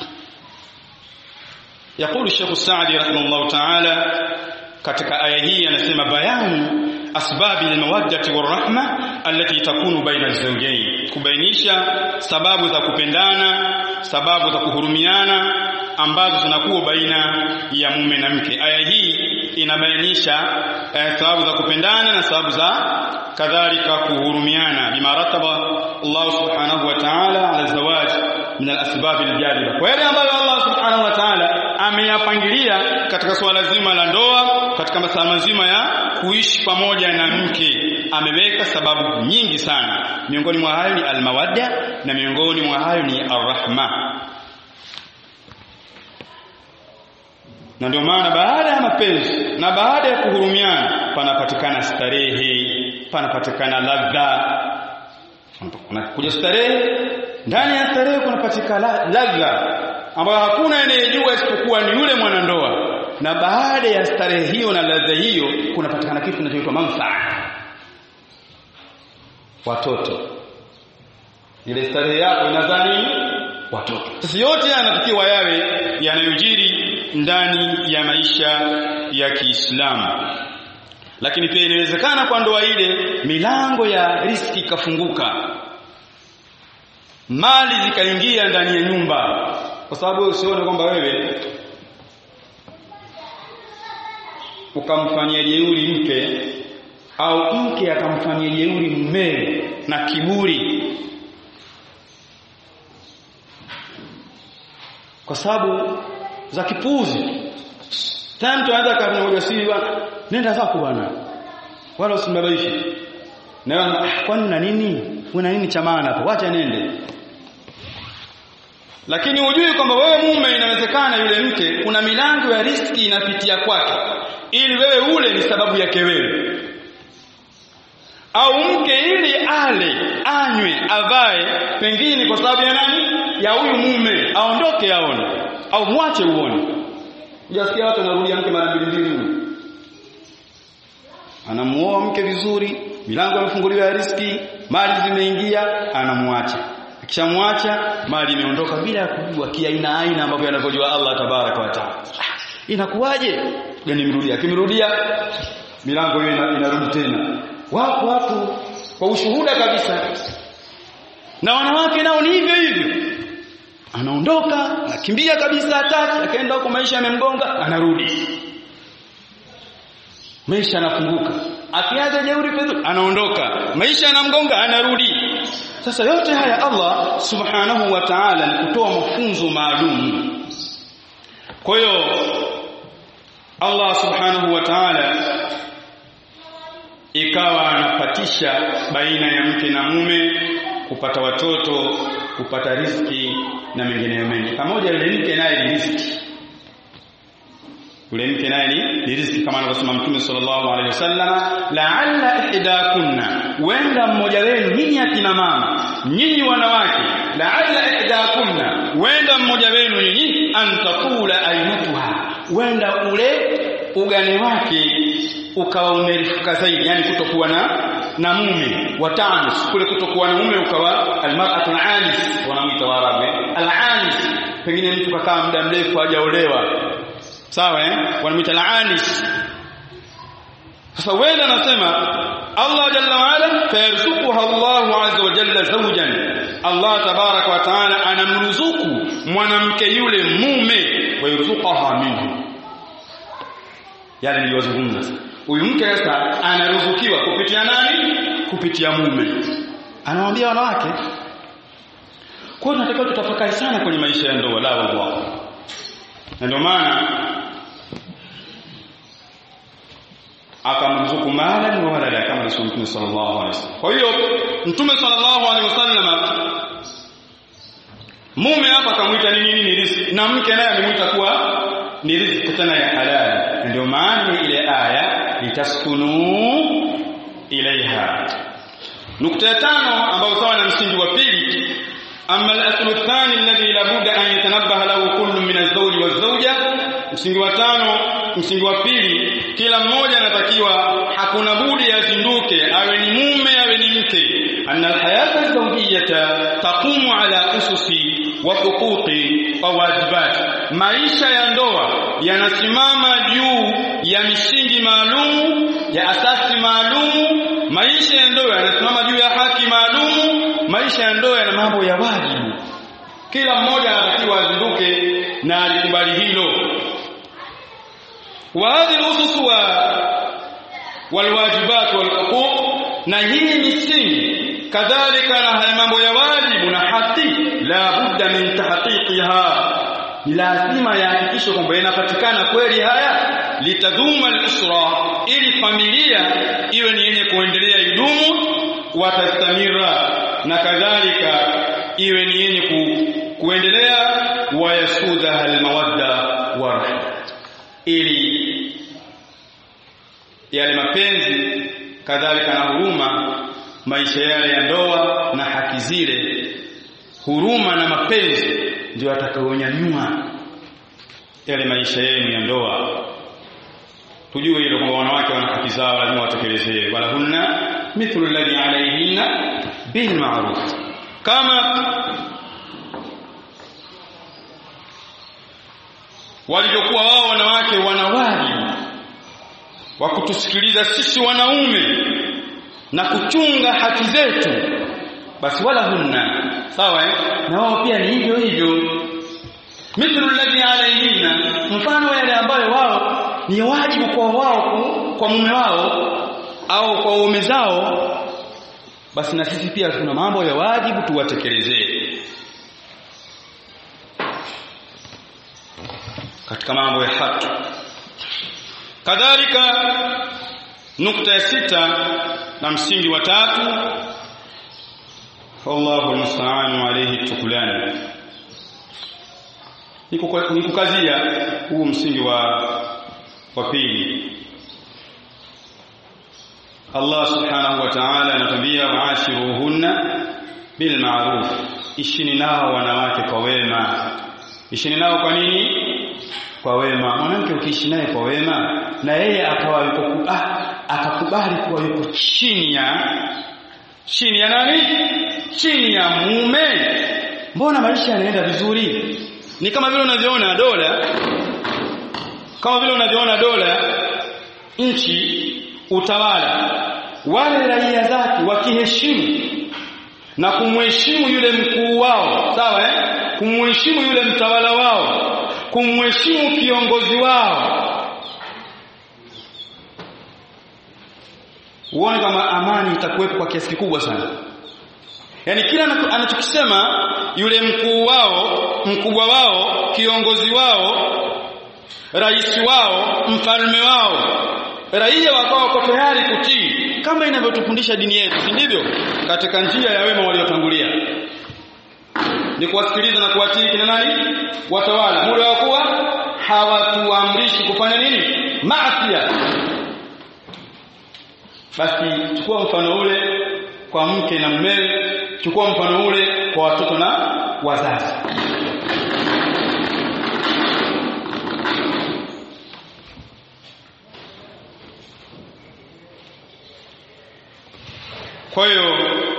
يقول الشيخ السعدي رحمه الله تعالى katika aya hii anasema bayanu asbabi almawaddati warahma allati takunu baina alzawjayn kubainisha sababu za kupendana sababu za kuhurumiana ambazo zinakuwa baina ya mume na mke aya hii inabainisha eh, sababu za kupendana na sababu za kadhalika kuhurumiana bima rataba Allah subhanahu wa ta'ala ala zawaj min al-asbab al-jaliba kwa yale ambayo Allah subhanahu wa ta'ala ameyapangilia katika suala zima la ndoa katika masuala mazima ya kuishi pamoja na mke ameweka sababu nyingi sana miongoni mwa hayo ni almawadda na miongoni mwa hayo ni arrahma na ndio maana baada ya mapenzi na baada ya kuhurumiana panapatikana starehe panapatikana ladha kunakuja starehe ndani ya starehe kunapatikana ladha ambayo hakuna anayejua isipokuwa ni yule mwanandoa na baada ya starehe hiyo na ladha hiyo kunapatikana kitu kinachoitwa manfaa watoto ile starehe yako inazaa nini watoto sasa yote yanatakiwa yawe yanayojiri ndani ya maisha ya Kiislamu lakini pia inawezekana kwa ndoa ile milango ya riski ikafunguka mali zikaingia ndani ya nyumba kwa sababu usione kwamba wewe ukamfanyia jeuri mke au mke akamfanyia jeuri mumewe na kiburi kwa sababu za kipuzi tena mtu anaweza kafanya ujasiri bwana nenda zako bwana wala usimbabaishe na ah, kwani na nini una nini cha maana hapo wacha nende lakini hujui kwamba wewe mume inawezekana yule mke kuna milango ya riski inapitia kwake ili wewe ule ni sababu yake wewe au mke ili ale anywe avae pengine kwa sababu ya nani ya huyu mume aondoke aone au mwache uone Hujasikia watu wanarudia mke mara mbili mbili huyu. Anamuoa mke vizuri, milango imefunguliwa ya riski, mali zimeingia, anamwacha. Akishamwacha mali imeondoka bila ya kujua kiaina aina ambavyo yanavyojua Allah tabaraka wa taala. Inakuwaje? Gani mrudia. Akimrudia milango hiyo inarudi tena. Wapo watu kwa ushuhuda kabisa. Na wanawake nao ni hivyo hivyo anaondoka anakimbia kabisa hataki akaenda huko maisha yamemgonga anarudi maisha yanafunguka akianza jeuri pezuri anaondoka maisha yanamgonga anarudi sasa yote haya Allah subhanahu wa ta'ala ni kutoa mafunzo maalum kwa hiyo Allah subhanahu wa ta'ala ikawa anapatisha baina ya mke na mume kupata watoto kupata riziki na mengineyo mengi pamoja yule mke naye ni riziki yule mke naye ni riziki kama anavyosema mtume sallallahu alaihi wasallam la'alla ihdakunna wenda mmoja wenu nyinyi akina mama nyinyi wanawake la'alla ihdakunna wenda mmoja wenu nyinyi antakula ainatuha wenda ule ugani wake ukawa umerifuka zaidi yani kutokuwa na na mume watanus kule kutokuwa na mume ukawa almar'atu alanis wanamuita warabu alanis pengine mtu kakaa muda mrefu hajaolewa sawa eh wanamuita alanis sasa wewe anasema Allah jalla wa ala fayarzuquha Allah azza wa jalla zawjan Allah tabaraka wa taala anamruzuku mwanamke yule mume wa yurzuqaha minhu yale niliyozungumza huyu mke sasa anaruzukiwa kupitia nani kupitia mume anawaambia wanawake kwa hiyo tunatakiwa tutafakari sana kwenye maisha ya ndoa la wallah na ndio maana akamruzuku malan wa walada kama Rasul Mtume sallallahu alaihi wasallam kwa hiyo Mtume sallallahu alaihi wasallam mume hapa akamwita nini nini riziki na mke naye amemuita kuwa ni riziki tena ya halali ndio maana ile aya litaskunu ilaiha nukta ya tano ambayo sawa na msingi wa pili amma al-aslu athani alladhi la budda an yatanabbaha lahu kullu min az-zawj waz-zawja msingi wa tano msingi wa pili kila mmoja anatakiwa hakuna budi azinduke awe ni mume awe ni mke anna al-hayata az-zawjiyata taqumu ala ususi wa huquqi wa wajibat maisha ya ndoa yanasimama juu ya misingi maalum ya asasi maalum maisha ya ndoa yanasimama juu ya haki maalum maisha ya ndoa yana mambo ya wajibu kila mmoja anatakiwa azinduke na alikubali hilo wa hadhihi usus wa walwajibat walhuquq na hii misingi kadhalika na haya mambo ya wajibu na haki la budda min tahqiqiha ni lazima yahakikishwe kwamba yanapatikana kweli haya litadhuma al-usra ili familia iwe ni yenye kuendelea idumu watastamira na kadhalika iwe ni yenye ku, kuendelea wayasudha almawadda warahma ili yale mapenzi kadhalika na huruma maisha yale ya ndoa na haki zile huruma na mapenzi ndio atakaonyanyua yale maisha yenu ya ndoa tujue hilo kwamba wanawake wana haki zao lazima watekelezee wala hunna mithlu alladhi alayhinna bil ma'ruf kama walivyokuwa wao wanawake wana wajibu wa kutusikiliza sisi wanaume na kuchunga haki zetu basi wala hunna sawa eh? na wao pia ni hivyo hivyo mithlu alladhi alayhinna mfano yale ambayo wao ni wajibu kwa wao kwa mume wao au kwa waume zao basi na sisi pia tuna mambo ya wajibu tuwatekelezee katika mambo ya haki kadhalika nukta ya sita na msingi wa tatu wallahu almusta'anu alayhi tukulani nikukazia huu msingi wa wa pili Allah subhanahu wa ta'ala anatambia waashiruhunna bil ma'ruf ishini nao wanawake kwa wema ishini nao kwa nini kwa wema mwanamke ukiishi naye kwa wema na yeye akawa yuko ah, akakubali kuwa yuko chini ya chini ya nani chini ya mume mbona maisha yanaenda vizuri ni kama vile unavyoona dola kama vile unavyoona dola nchi utawala wale raia zake wakiheshimu na kumheshimu yule mkuu wao sawa eh kumheshimu yule mtawala wao kumheshimu kiongozi wao uone kama amani itakuwepo kwa kiasi kikubwa sana yaani kila anachokisema yule mkuu wao mkubwa wao kiongozi wao rais wao mfalme wao raia wakawa wako tayari kutii kama inavyotufundisha dini yetu si ndivyo katika njia ya wema waliotangulia ni kuwasikiliza na kuwatii kina nani watawala muda wa kuwa hawatuamrishi kufanya nini maasiya basi chukua mfano ule kwa mke na mumewe chukua mfano ule kwa watoto na wazazi kwa hiyo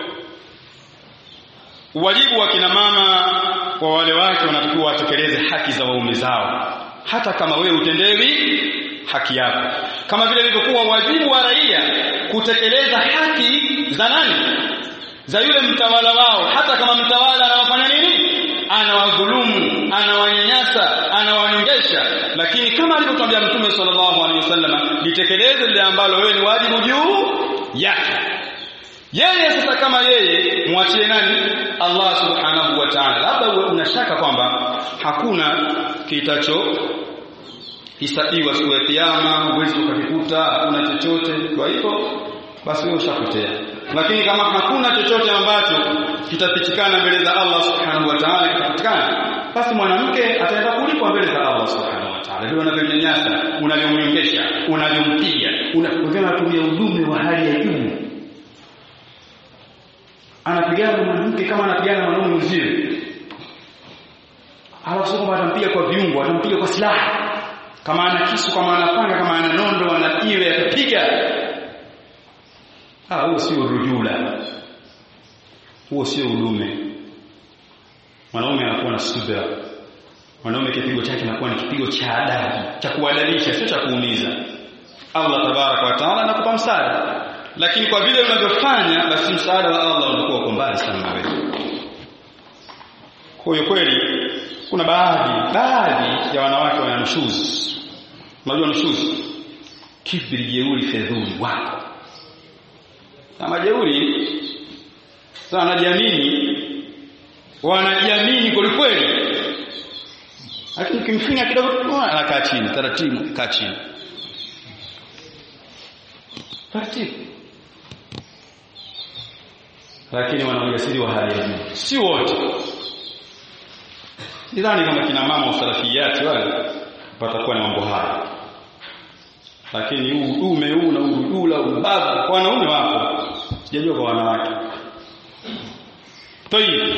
wajibu wa kina mama kwa wale wake wanatakiwa watekeleze haki za waume zao hata kama wewe utendewi haki yako kama vile ilivyokuwa wajibu wa raia kutekeleza haki za nani za yule mtawala wao hata kama mtawala anawafanya nini anawadhulumu anawanyanyasa anawanyongesha lakini kama alivyotwambia mtume sallallahu alaihi wasallam litekeleze lile ambalo wewe ni wajibu juu yake yeye sasa kama yeye mwachie nani Allah subhanahu wa ta'ala labda unashaka kwamba hakuna kitacho hisabiwa siku ya kiyama uwezi ukakikuta hakuna chochote kwa hivyo basi wewe ushapotea lakini kama hakuna chochote ambacho kitapitikana mbele za Allah subhanahu wa ta'ala kitapatikana basi mwanamke ataenda kulipwa mbele za Allah subhanahu wa ta'ala ndio unavyonyanyasa unavyomnyongesha unavyompiga unavyotumia udume wa hali ya juu anapigana mwanamke kama anapigana mwanaume mwenziwe alafu kwamba atampiga kwa viungo atampiga kwa silaha kama ana kisu kama ana panga kama ana nondo ana iwe atapiga ah huo sio rujula huo sio udume mwanaume anakuwa na subira mwanaume kipigo chake kinakuwa ni kipigo cha adabu cha kuadabisha sio cha kuumiza Allah tabaraka wa taala anakupa msaada lakini kwa vile unavyofanya basi msaada wa Allah unakuwa uko mbali sana na wewe kwa hiyo kweli kuna baadhi baadhi ya wanawake wana nushuzi unajua nushuzi kibri jeuri fedhuli wako kama jeuri sasa wanajiamini wanajiamini kweli kweli lakini kimfinya kidogo anakaa chini taratibu kaa chini taratibu lakini wana ujasiri wa hali ya juu si wote sidhani kama kina mama wa salafiyati wale watakuwa na mambo haya lakini huu udume huu na ududula ubavu kwa wanaume wapo sijajua kwa wanawake tayib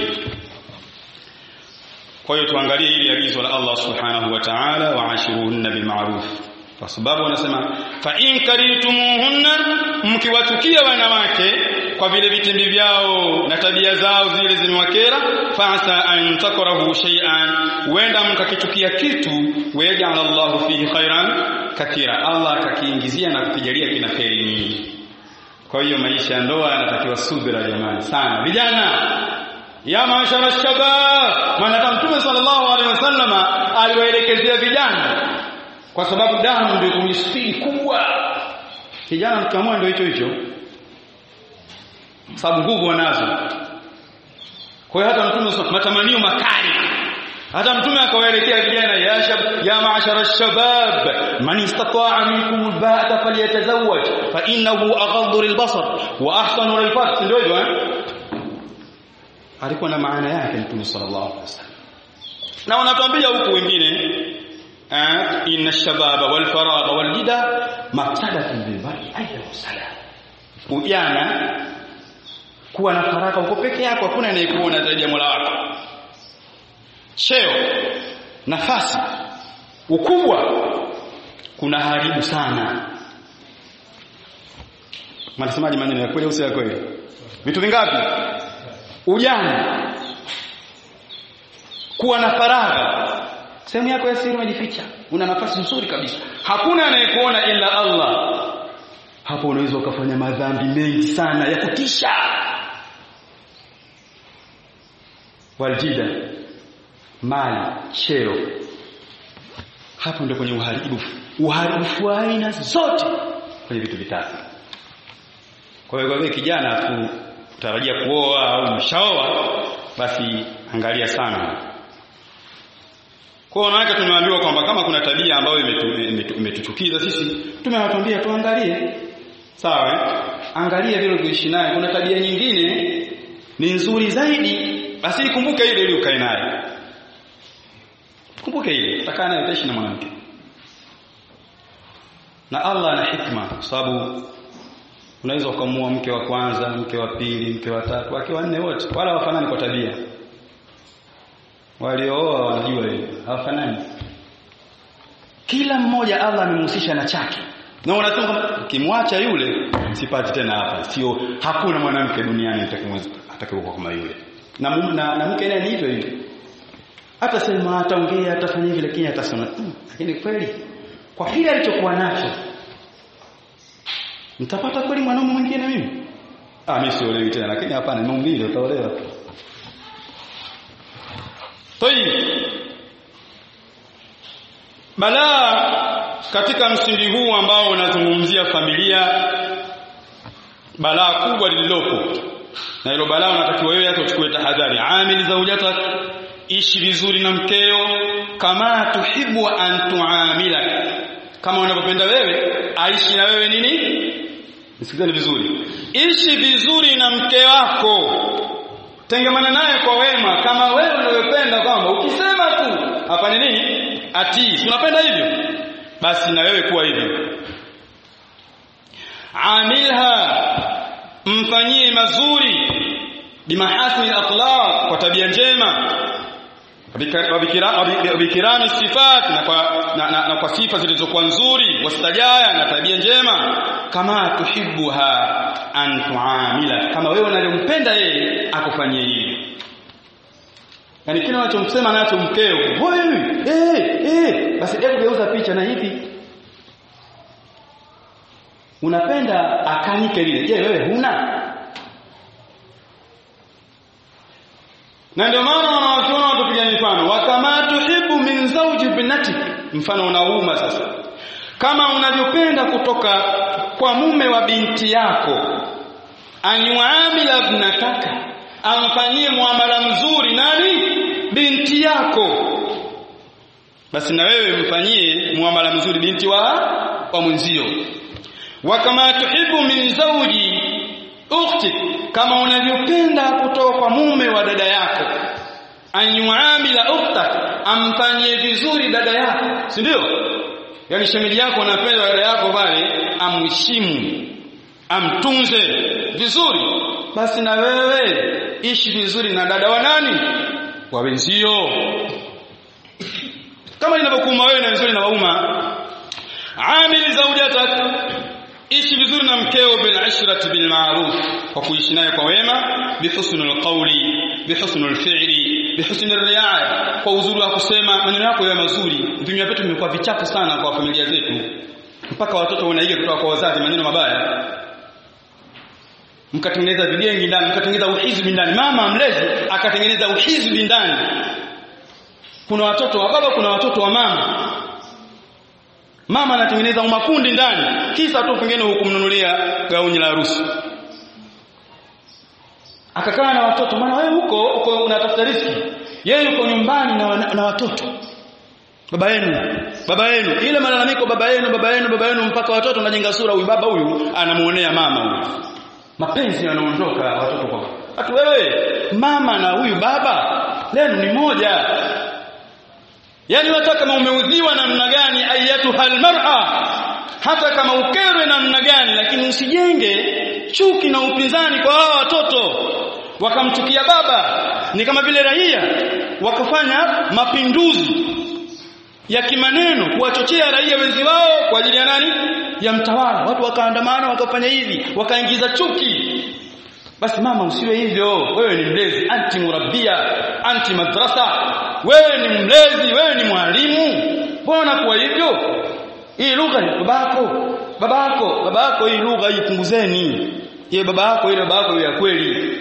kwa hiyo tuangalie hili agizo la Allah subhanahu wa ta'ala waashiruhunna bil ma'ruf kwa sababu wanasema fa in karitumuhunna mkiwachukia wanawake kwa vile vitimbi vyao na tabia zao zile zimewakera fasa an takrahu shay'an wenda mkakichukia kitu waja'al Allahu fihi khairan kathira Allah akakiingizia na kukijalia kina kheri nyingi kwa hiyo maisha ya ndoa yanatakiwa subira jamani sana vijana ya mashara shabab maana mtume sallallahu alaihi wasallama aliwaelekezea vijana kwa sababu damu ndio kwenye spidi kubwa kijana mkamua ndio hicho hicho sababu nguvu wanazo kwa hiyo hata mtume matamanio makali hata mtume akawaelekea vijana ya shab ya ma'ashara shabab man istata'a minkum alba'ata falyatazawwaj fa innahu aghaddu lilbasar wa ahsanu lilfarj ndio hivyo eh alikuwa na maana yake mtume sallallahu alaihi wasallam na wanatuambia huku wengine inna shababa wal faragha wal jida mafsadatun bil mar'i ayya wasalam ujana kuwa na faraka uko peke yako hakuna anayekuona zaidi ya Mola wako cheo nafasi ukubwa kuna haribu sana mnasemaje maneno ya kweli au si ya kweli vitu vingapi ujana kuwa na faragha sehemu yako ya siri umejificha una nafasi nzuri kabisa hakuna anayekuona ila Allah hapo unaweza ukafanya madhambi mengi sana ya kutisha waljida mali cheo hapo ndio kwenye uharibifu uharibifu wa aina zote kwenye vitu vitatu kwa hiyo wewe kijana kutarajia kuoa au mshaoa basi angalia sana kwa wanawake tumeambiwa kwamba kama kuna tabia ambayo imetuchukiza sisi tumewatambia tuangalie sawa eh? angalia vile kuishi naye kuna tabia nyingine ni nzuri zaidi basi ikumbuke ile ili ukae naye kumbuke ile utakaa naye utaishi na mwanamke na Allah ana hikma kwa sababu unaweza ukamua mke wa kwanza mke wa pili mke wa tatu wake wanne wote wala wafanani kwa tabia waliooa wanajua hilo hawafanani kila mmoja Allah amemhusisha na chake na unasema kama ukimwacha yule sipati tena hapa sio hakuna mwanamke duniani atakayekuwa kama yule na, na, na mke naye ni hivyo hivyo hata sema ataongea atafanya hivi lakini atasema mm, lakini kweli kwa kile alichokuwa nacho mtapata kweli mwanaume mwingine mimi ah mimi siolewi tena lakini hapana maumbile utaolewa tu Tayib. Balaa katika msingi huu ambao unazungumzia familia balaa kubwa lililopo na hilo balaa unatakiwa wewe hata uchukue tahadhari amili zaujatak ishi vizuri na mkeo kama tuhibu an tuamila kama unavyopenda wewe aishi na wewe nini nisikizeni vizuri ishi vizuri na mke wako tengemana naye kwa wema kama wewe unavyopenda kwamba ukisema tu afanye nini atii unapenda hivyo basi na wewe kuwa hivyo amilha mfanyie mazuri bimahasini akhlaq kwa tabia njema wabikirami sifat na kwa, na, na, na kwa sifa zilizokuwa nzuri wastajaya na tabia njema kama tuhibuha an tuamila kama wewe unalompenda yeye akufanyie hivyo yani kile unachomsema nacho mkeo wewe eh eh basi hebu geuza picha na hivi unapenda akanike lile je wewe huna na ndio maana wanawachuona watupiga mifano wakama tuhibu min zawji binatik mfano unauma sasa kama unavyopenda kutoka kwa mume wa binti yako anyuamila ibnataka amfanyie muamala mzuri nani binti yako basi na wewe mfanyie muamala mzuri binti wa wa mwenzio wa kama tuhibu min zawji ukhti kama unavyopenda kutoka kwa mume wa dada yako anyuamila ukhtak amfanyie vizuri dada yako si ndio yani shemeji yako anapenda dada yako pale amheshimu amtunze vizuri basi na wewe ishi vizuri na dada wa nani wa wenzio kama linavyokuuma wewe na vizuri na wauma amili zaujatak ishi vizuri na mkeo bil ashrati bil ma'ruf kwa kuishi naye kwa wema bihusnul qawli bihusnul fi'li bihusnul riaya kwa uzuri wa kusema maneno yako yawe mazuri vinywa vyetu vimekuwa vichafu sana kwa familia zetu mpaka watoto wanaiga kutoka kwa wazazi maneno mabaya mkatengeneza vigengi ndani mkatengeneza uhizbi ndani mama mlezi akatengeneza uhizbi ndani kuna watoto wa baba kuna watoto wa mama mama anatengeneza makundi ndani kisa tu pengine hukumnunulia gauni la harusi akakaa na watoto maana wewe huko uko unatafuta riziki yeye yuko nyumbani na, na watoto baba yenu baba yenu ile malalamiko baba yenu baba yenu baba yenu mpaka watoto wanajenga sura huyu baba huyu anamuonea mama huyu mapenzi yanaondoka watoto kwa hatu wewe mama na huyu baba lenu ni moja yani hata kama umeudhiwa namna gani ayatu halmar'a hata kama ukerwe namna gani lakini usijenge chuki na upinzani kwa hawa watoto wakamchukia baba ni kama vile raia wakafanya mapinduzi ya kimaneno kuwachochea raia wenzi wao kwa ajili ya nani ya mtawala watu wakaandamana wakafanya hivi wakaingiza chuki basi mama usiwe hivyo wewe ni mlezi anti murabbia anti madrasa wewe ni mlezi wewe ni mwalimu mbona kuwa hivyo hii lugha ni babako babako babako hii lugha ipunguzeni ile babako ile babako ya kweli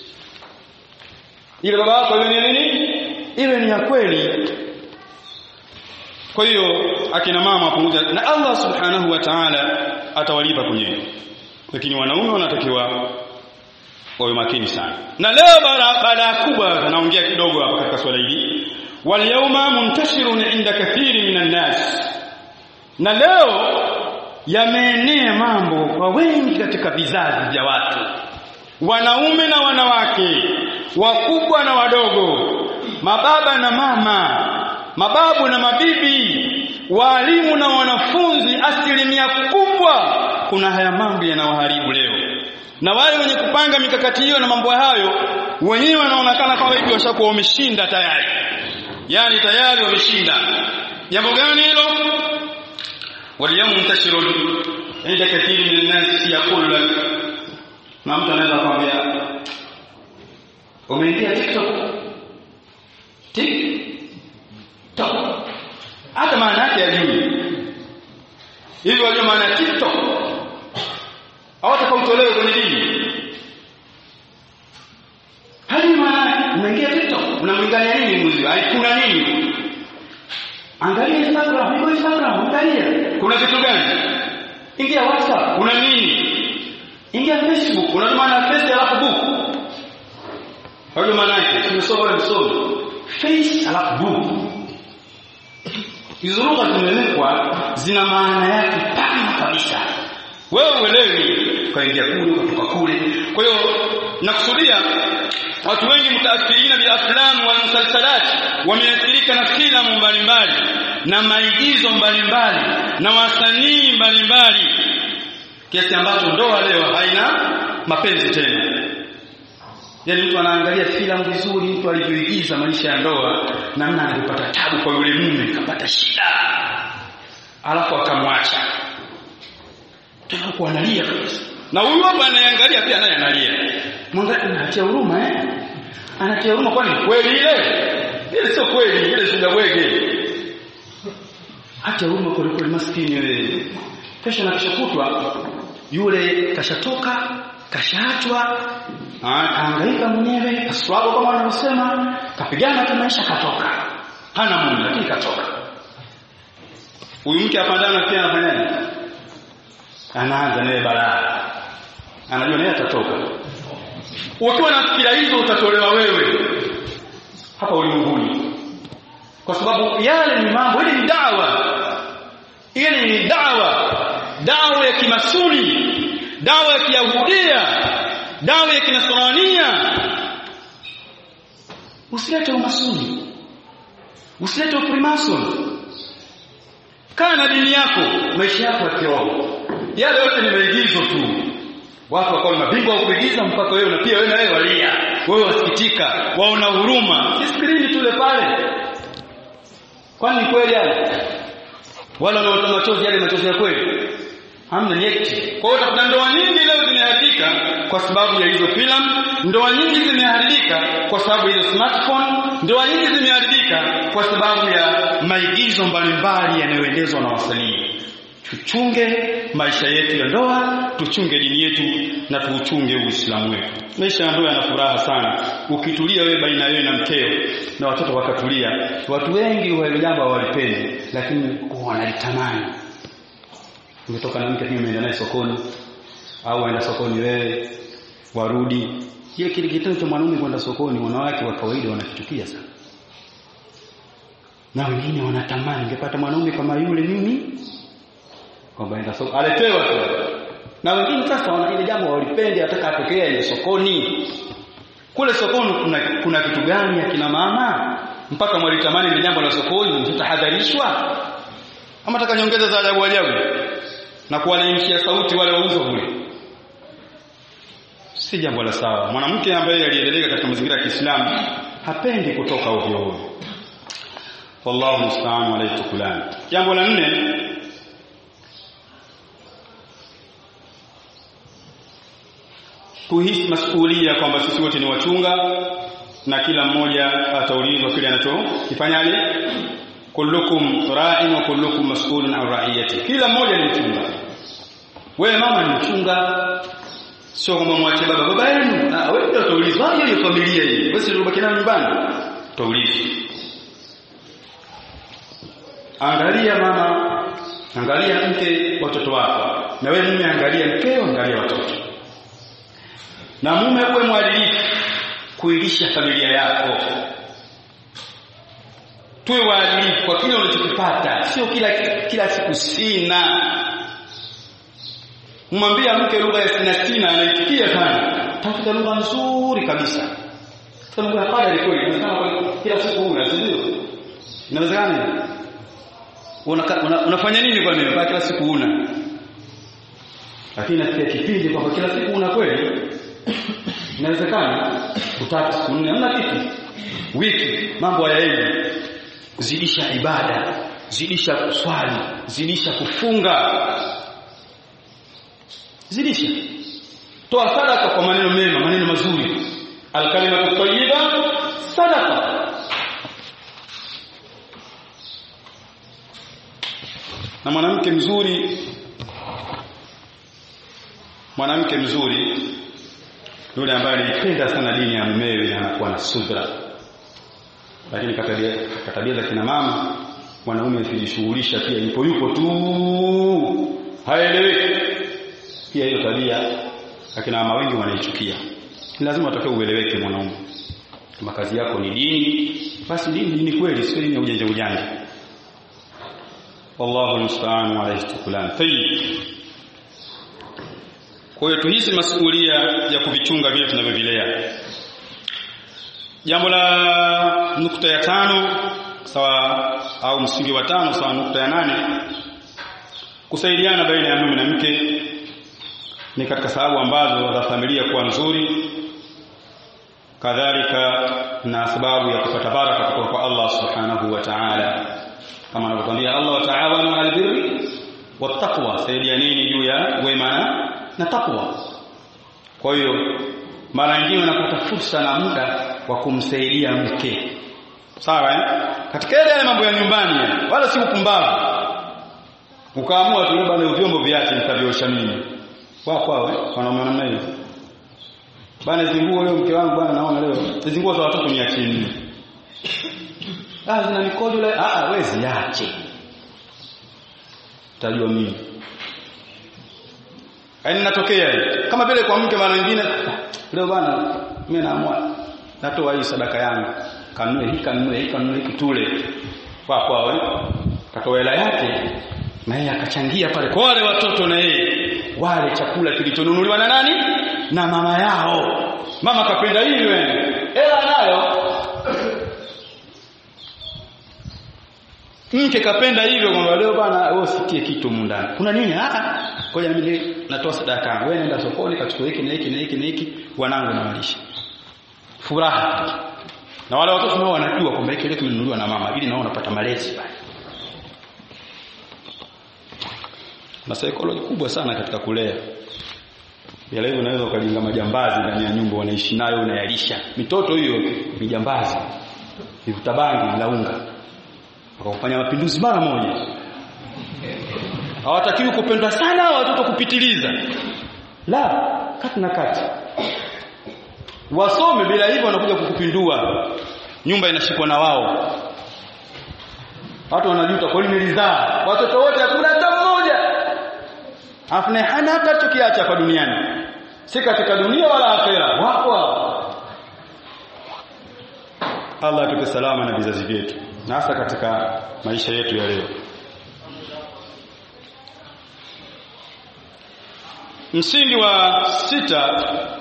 ile babako iwe ni nini iwe ni ya kweli kwa hiyo akina mama pamoja na Allah subhanahu wa ta'ala atawalipa kwenye lakini wanaume wanatakiwa wawe makini sana na leo baada kubwa naongea kidogo hapa katika swala hili wal yawma muntashirun inda kathiri minan nas na leo yameenea mambo kwa wengi katika vizazi vya watu wanaume na wanawake wakubwa na wadogo mababa na mama mababu na mabibi walimu na wanafunzi asilimia kubwa kuna haya mambo yanawaharibu leo na wale wenye kupanga mikakati hiyo na mambo hayo wenyewe wanaonekana kama hivi washakuwa wameshinda tayari yani tayari wameshinda jambo gani hilo waliyam muntashirun inda kathiri min an-nas yaqulu lak na mtu anaweza kwambia umeingia TikTok TikTok hata maana yake ajui hivi wajua maana ya TikTok hawataka utolewe kwenye dini hadi maana umeingia TikTok unamlingania nini mbuzi kuna nini angalia Instagram iko Instagram angalia kuna kitu gani ingia WhatsApp kuna nini ingia Facebook unatuma na face alafu book hayo maana yake tumesoma msomo face alafu book hizo lugha zimewekwa zina maana yake pana kabisa wewe uelewi ukaingia kule ukatoka kule kwa hiyo nakusudia watu wengi mutaathirina bil aflam wal musalsalat wameathirika na filamu mbalimbali na maigizo mbalimbali na wasanii mbalimbali kiasi ambacho ndoa leo haina mapenzi tena yaani mtu anaangalia filamu vizuri mtu alivyoigiza maisha ya ndoa namna anavyopata tabu kwa yule mume kapata shida alafu akamwacha tena kuanalia kabisa na huyu hapa anayeangalia pia naye analia mwangalia anatia huruma eh anatia huruma kwani kweli ile ile sio kweli ile shida bwege acha huruma kwa kweli maskini wewe kesho na kesho kutwa yule kashatoka kashaachwa kaangaika mwenyewe kaswago kama wanavyosema kapigana kimaisha katoka hana mume lakini katoka huyu mke apandana pia anafanyaje anaanza naye balaa anajua naye atatoka ukiwa na fikira hizo utatolewa wewe hapa ulimwenguni kwa sababu yale ni mambo ile ni dawa ile ni dawa dawa ya kimasuni dawa ya kiyahudia dawa ya kinasrania usilete umasuni usilete ufrimason kaa na dini yako maisha yako ya kiroho yale yote ni maigizo tu watu wakawa mabingwa wa kuigiza mpaka wewe na pia wewe na wewe walia wewe wasikitika waona huruma skrini tule pale kwani kweli yale wala wanaota machozi yale machozi ya kweli hamna nyeti kwa hiyo utakuta ndoa nyingi leo zimeharibika kwa sababu ya hizo filamu ndoa nyingi zimeharibika kwa sababu ya hizo smartphone ndoa nyingi zimeharibika kwa sababu ya maigizo mbalimbali yanayoendezwa na wasanii tuchunge maisha yetu ya ndoa tuchunge dini yetu na tuuchunge uislamu wetu maisha ya ndoa yana furaha sana ukitulia wewe baina wewe na mkeo na watoto wakatulia watu wengi wa hilo jambo hawalipendi lakini wanalitamani umetoka na mke pia umeenda naye sokoni au waenda sokoni wewe warudi hiyo kile kitendo cha mwanaume kwenda sokoni wanawake wa kawaida wanakichukia sana na wengine wanatamani ningepata mwanaume kama yule mimi kwamba enda soko aletewa tu na wengine sasa wana ile jambo walipendi ataka atokee ile sokoni kule sokoni kuna kuna kitu gani akina mama mpaka mwalitamani ile jambo la sokoni mtahadharishwa ama taka nyongeza za ajabu ajabu na kuwalaimshia sauti wale wauzo kule si jambo la sawa mwanamke ambaye aliendelea katika mazingira ya Kiislamu hapendi kutoka ovyo ovyo wallahu musta'an alayhi tukulan jambo la nne kuhisi masuhulia kwamba sisi wote ni wachunga na kila mmoja ataulizwa kile anachokifanyaje kullukum ra'in wa kullukum mas'ulun an ra'iyati kila mmoja ni mchunga wewe mama ni mchunga sio kwamba mwache baba baba yenu ah wewe ndio utaulizwa hiyo familia hii wewe si ubaki nayo nyumbani utaulizwa angalia mama angalia mke watoto wako na wewe mume angalia mkeo angalia watoto na mume uwe mwadilifu kuilisha familia yako tuwe waadilifu kwa kile unachokipata sio kila kila siku sina mwambia mke lugha ya sina sina anaitikia sana tafuta lugha nzuri kabisa kwa lugha ya qadari kweli inawezekana kila siku una sio inawezekana una, una, unafanya nini kwa nini kila siku una lakini nafikia kipindi kwamba kila siku una kweli inawezekana utatu siku nne hamna kitu wiki mambo hayaendi zidisha ibada zidisha kuswali zidisha kufunga zidisha toa sadaka kwa maneno mema maneno mazuri alkalimatu tayyiba sadaqa na mwanamke mzuri mwanamke mzuri yule ambaye alipenda sana dini ya mumewe na anakuwa na subra lakini katabia za kina mama mwanaume akijishughulisha pia yupo yupo tu haeleweki pia hiyo tabia akina mama wengi wanaichukia lazima utakae ueleweke mwanaume kama kazi yako ni dini basi dini ni kweli sio dini ya ujanja ujanja wallahu almusta'an wa alayhi tukulan tayyib kwa hiyo tuhisi masuhulia ya kuvichunga vile tunavyovilea jambo la nukta ya tano sawa au msingi wa tano sawa nukta ya nane kusaidiana baina ya mume na mke ni katika sababu ambazo za familia kuwa nzuri kadhalika na sababu ya kupata baraka kutoka kwa Allah subhanahu wa ta'ala kama anavyotuambia Allah wa ta'awanu 'alal birri wattaqwa saidianeni juu ya wema na takwa kwa hiyo mara nyingine unapata fursa na muda wa kumsaidia mke sawa eh? katika yale mambo ya nyumbani wala si upumbavu ukaamua tu bwana vyombo viache nitaviosha mimi kwa kwao eh wanaume namna hiyo bwana zinguo leo mke wangu bwana naona leo zinguo za watoto niachie mimi ah zina mikojo leo ah wewe ziache tajua mimi yaani natokea kama vile kwa mke mara nyingine leo bwana mimi naamua natoa hii sadaka yangu kanunue hii kanunue hii kanunue hiki tule kwa kwao eh katoa hela yake na yeye akachangia pale kwa wale watoto na yeye wale chakula kilichonunuliwa na nani na mama yao mama kapenda hili wewe hela nayo mke kapenda hivyo kwamba leo bwana wewe usikie kitu mundani kuna nini ah ngoja mimi natoa sadaka yangu wewe nenda sokoni kachukua hiki na hiki na hiki na hiki wanangu na walisha furaha na wale watoto nao wanajua kwamba hiki leo kimenunuliwa na mama ili nao wanapata malezi pale na psychology kubwa sana katika kulea ya leo unaweza ukajenga majambazi ndani ya nyumba wanaishi nayo unayalisha mitoto hiyo ni jambazi ivuta bangi la unga wakafanya mapinduzi mara moja hawatakiwi kupendwa sana watoto kupitiliza la kati na kati wasome bila hivyo wanakuja kukupindua nyumba inashikwa na wao watu wanajuta kwa nini nilizaa watoto wote hakuna hata mmoja afu naye hana hata chokiacha hapa duniani si katika dunia wala akhera wapo Allah atupe salama na vizazi vyetu na hasa katika maisha yetu ya leo msingi wa sita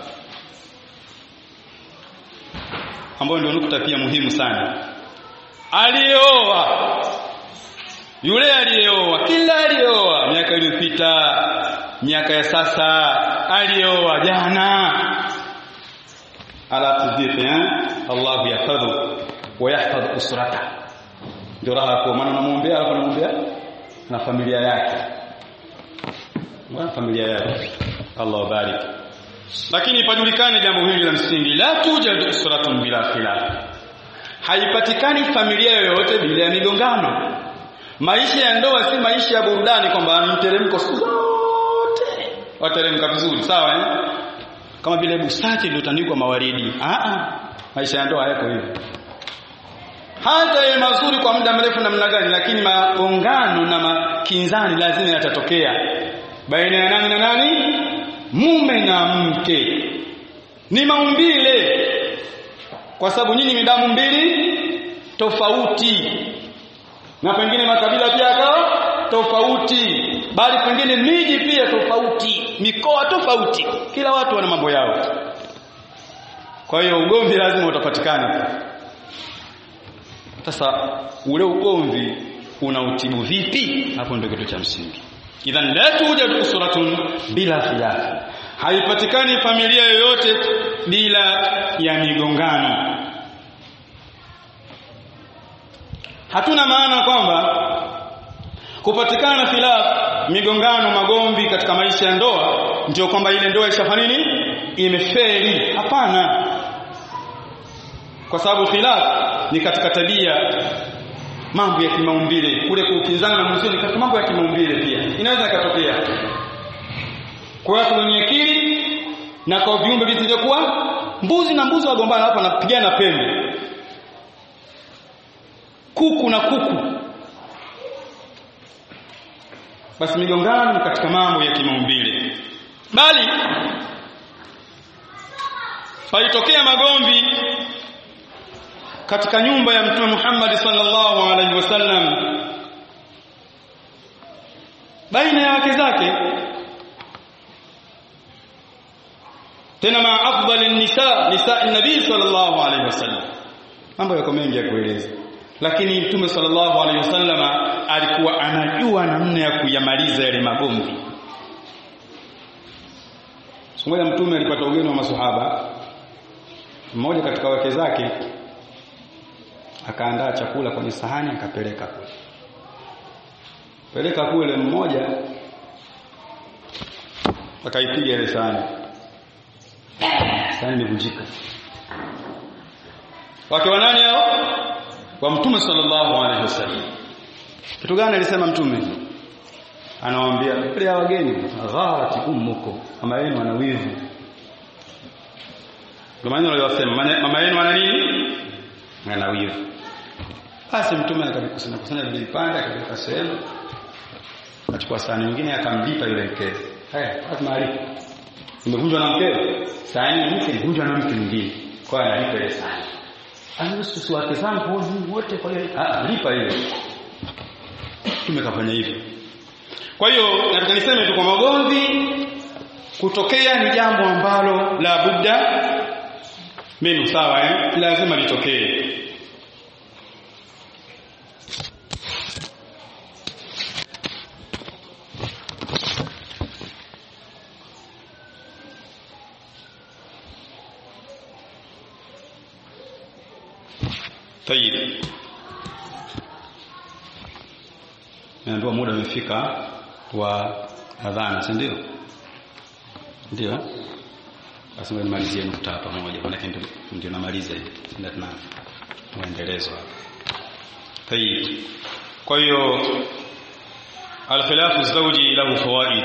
ambao ndio nukta pia muhimu sana alioa yule aliyeoa kila aliyeoa miaka iliyopita miaka ya sasa aliyeoa jana ala tudhiqi Allah yahfadhu wa yahfadh usrata ndio raha kwa maana namuombea alafu namuombea na familia yake na familia yake Allah barik lakini pajulikane jambo hili la msingi la tujad usratun bila khilaf haipatikani familia yoyote bila ya migongano maisha ya ndoa si maisha ya burudani kwamba mteremko siku zote wateremka vizuri sawa eh? kama vile bustani iliyotandikwa mawaridi ah ah maisha ya ndoa hayako hivyo hata yawe mazuri kwa muda mrefu namna gani lakini magongano na makinzani lazima yatatokea baina ya nani na nani mume na mke ni maumbile kwa sababu nyinyi ni damu mbili tofauti na pengine makabila pia yakawa tofauti bali pengine miji pia tofauti mikoa tofauti kila watu wana mambo yao kwa hiyo ugomvi lazima utapatikana sasa ule ugomvi unautibu vipi hapo ndio kitu cha msingi idhan la tujad usratun bila khilaf haipatikani familia yoyote bila ya migongano hatuna maana kwamba kupatikana khilaf migongano magomvi katika maisha ya ndoa ndio kwamba ile ndoa ishafanya nini imefeli hapana kwa sababu khilaf ni katika tabia mambo ya kimaumbile kule kukinzana na mwenzio ni katika mambo ya kimaumbile pia inaweza ikatokea kwa watu wenye akili na kwa viumbe visivyokuwa mbuzi na mbuzi wagombana hapa wanapigana pembe kuku na kuku basi migongano ni katika mambo ya kimaumbile bali palitokea magomvi katika nyumba ya mtume Muhammad sallallahu alaihi wasallam baina ya wake zake tena ma afdal nisa nisa nabii sallallahu alaihi wasallam mambo yako mengi ya kueleza lakini mtume sallallahu alaihi wasallam alikuwa anajua namna ya kuyamaliza yale magomvi siku moja mtume alipata ugeni wa maswahaba mmoja katika wake zake akaandaa chakula kwenye sahani akapeleka kule peleka kule mmoja akaipiga ile sahani sahani imevunjika wake wa nani hao wa mtume sallallahu alaihi wasallam kitu gani alisema mtume anawaambia ile wageni gharati ummukum mama yenu ana wivu ndio maana aliyosema mama yenu ana nini ana wivu basi mtume akavikusanya kusanya vile vipande akaweka sehemu akachukua sahani nyingine akamlipa yule mke haya watu maarifa imevunjwa na mkeo sahani ya mke imevunjwa na mke mwingine kwa hiyo analipa ile sahani anahusu si wake zangu wote kwa hiyo ah lipa ile mtume kafanya hivyo kwa hiyo nataka niseme tu kwa magomvi kutokea ni jambo ambalo la budda mimi sawa eh lazima litokee tayib naambiwa muda umefika wa adhana si ndio ndio basi nimalizie nukta hapa moja maana ndio ndio namaliza hivi ndio tuna muendelezo hapa tayib kwa hiyo alkhilafu zawji lahu fawaid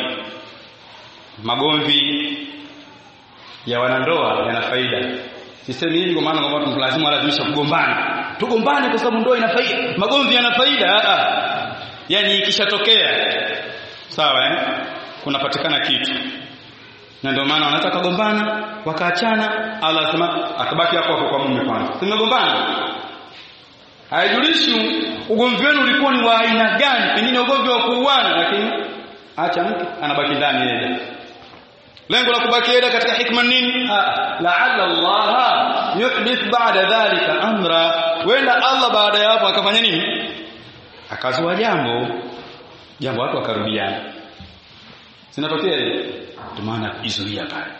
magomvi ya wanandoa yana faida sisemi hivi kwa maana kwamba lazima lazimisha kugombana tugombane kwa sababu ndoa ina faida magomvi yana faida a yani ikishatokea sawa eh kunapatikana kitu na ndio maana wanataka kugombana wakaachana Allah anasema akabaki hapo hapo kwa mume kwanza tumegombana haijulishi ugomvi wenu ulikuwa ni wa aina gani pengine ugomvi wa kuuana lakini acha mke anabaki ndani yeye lengo la kubaki yeye katika hikma nini la'alla Allah yuhdith ba'da dhalika amra wenda Allah baada ya hapo akafanya nini akazua jambo jambo watu wakarudiana zinatokea ile ndio maana kujizuia pale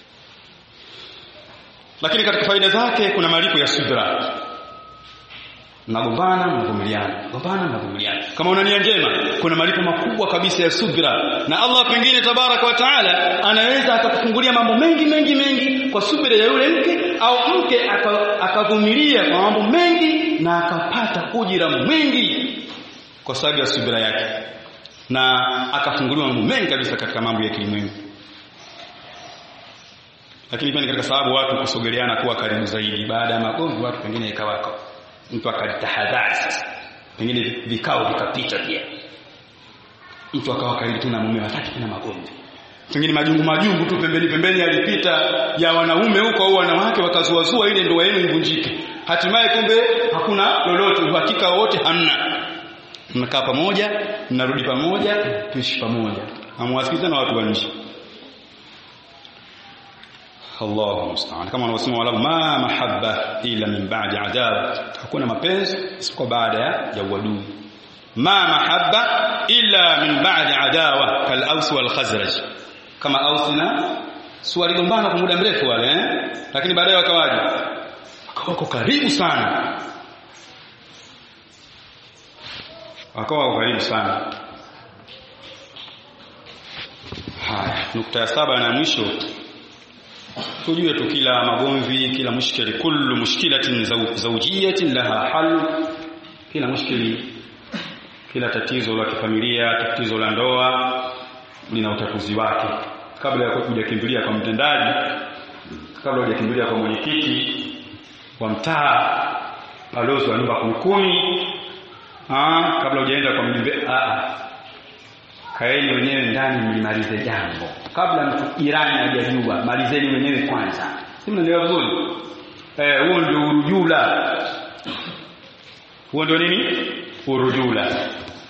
lakini katika faida zake kuna malipo ya subra mnagombana mnavumiliana gombana mnavumiliana kama una nia njema kuna malipo makubwa kabisa ya subra na Allah pengine tabaraka wa taala anaweza akakufungulia mambo mengi mengi mengi kwa subira ya yule mke au mke akavumilia kwa mambo mengi na akapata ujira mwingi kwa sababu ya subira yake na akafunguliwa mambo mengi kabisa katika mambo ya kilimwengu lakini pia ni katika sababu watu kusogeleana kuwa karibu zaidi baada ya magomvi watu pengine ikawako mtu akalitahadhari sasa pengine vikao vikapita pia mtu akawa karibu tu na mume wataki tena magomvi pengine majungu majungu tu pembeni pembeni yalipita ya wanaume huko au wanawake wakazuazua ile ndoa yenu ivunjike hatimaye kumbe hakuna lolote uhakika wote hamna mnakaa pamoja mnarudi pamoja tuishi pamoja amwasikizana watu wa nje Allahu musta'an kama wanavyosema wala ma mahabba ila min ba'di adab hakuna mapenzi isipokuwa baada ya uadui ma mahabba illa min ba'di adawa kal aus wal khazraj kama aus na si waligombana kwa muda mrefu wale eh lakini baadaye wakawaje wakawa karibu sana wakawa karibu sana haya nukta ya saba na mwisho tujue tu kila magomvi kila mushkili kullu mushkilatin zawjiyatin laha hal kila mushkili kila tatizo la kifamilia tatizo la ndoa lina utatuzi wake kabla ya kujakimbilia kwa mtendaji kabla hujakimbilia kwa mwenyekiti wa mtaa balozi wa nyumba kumi ah kabla hujaenda kwa mjumbe a kaeni wenyewe ndani mlimalize jambo kabla mtu jirani hajajua malizeni wenyewe kwanza si mnaelewa vizuri eh huo ndio urujula huo ndio nini urujula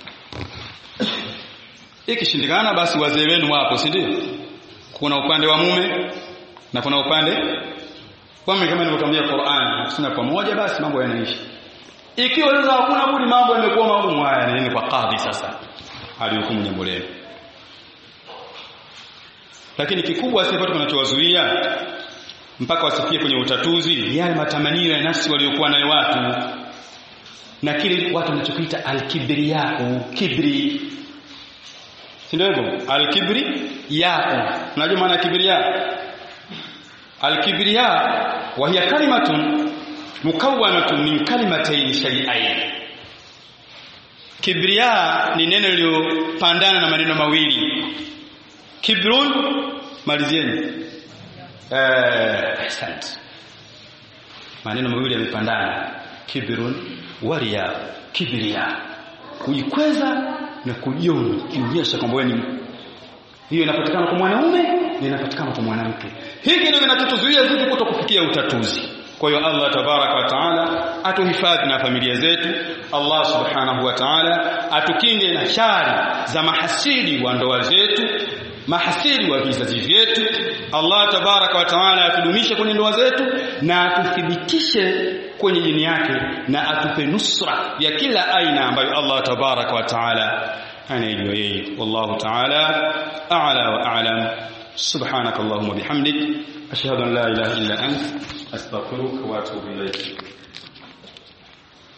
ikishindikana basi wazee wenu wapo si ndio kuna upande wa mume na kuna upande kwa mimi kama nilivyokuambia Qur'an sina pamoja basi mambo yanaisha ikiwa sasa hakuna budi mambo yamekuwa magumu haya nini kwa kadhi sasa alihukumu jambo leo lakini kikubwa sisi watu tunachowazuia mpaka wasifikie kwenye utatuzi yale matamanio ya nafsi waliokuwa nayo watu na kile watu wanachokiita alkibriyau kibri si ndio hivyo alkibri yao unajua maana kibriya alkibriya wa hiya kalimatun mukawwanatun min kalimatayn shay'ain kibriya ni neno lililopandana na maneno mawili kibrun malizieni eh asante maneno mawili yamepandana kibrun waria kibriya kujikweza na kujiona kionyesha kwamba wewe ni hiyo inapatikana kwa mwanaume na inapatikana kwa mwanamke hiki ndio kinachotuzuia sisi kutokufikia utatuzi kwa hiyo Allah tabaraka wa taala atuhifadhi na familia zetu Allah subhanahu wa taala atukinge na shari za mahasidi wa ndoa zetu mahasidi wa vizazi vyetu Allah tabaraka wa taala atudumishe kwenye ndoa zetu na atuthibitishe kwenye dini yake na atupe nusra ya kila aina ambayo Allah tabaraka wa taala anayejua yeye wallahu taala a'la wa a'lam subhanakallahumma bihamdik ashhadu an la ilaha illa ant astaghfiruka wa atubu ilayk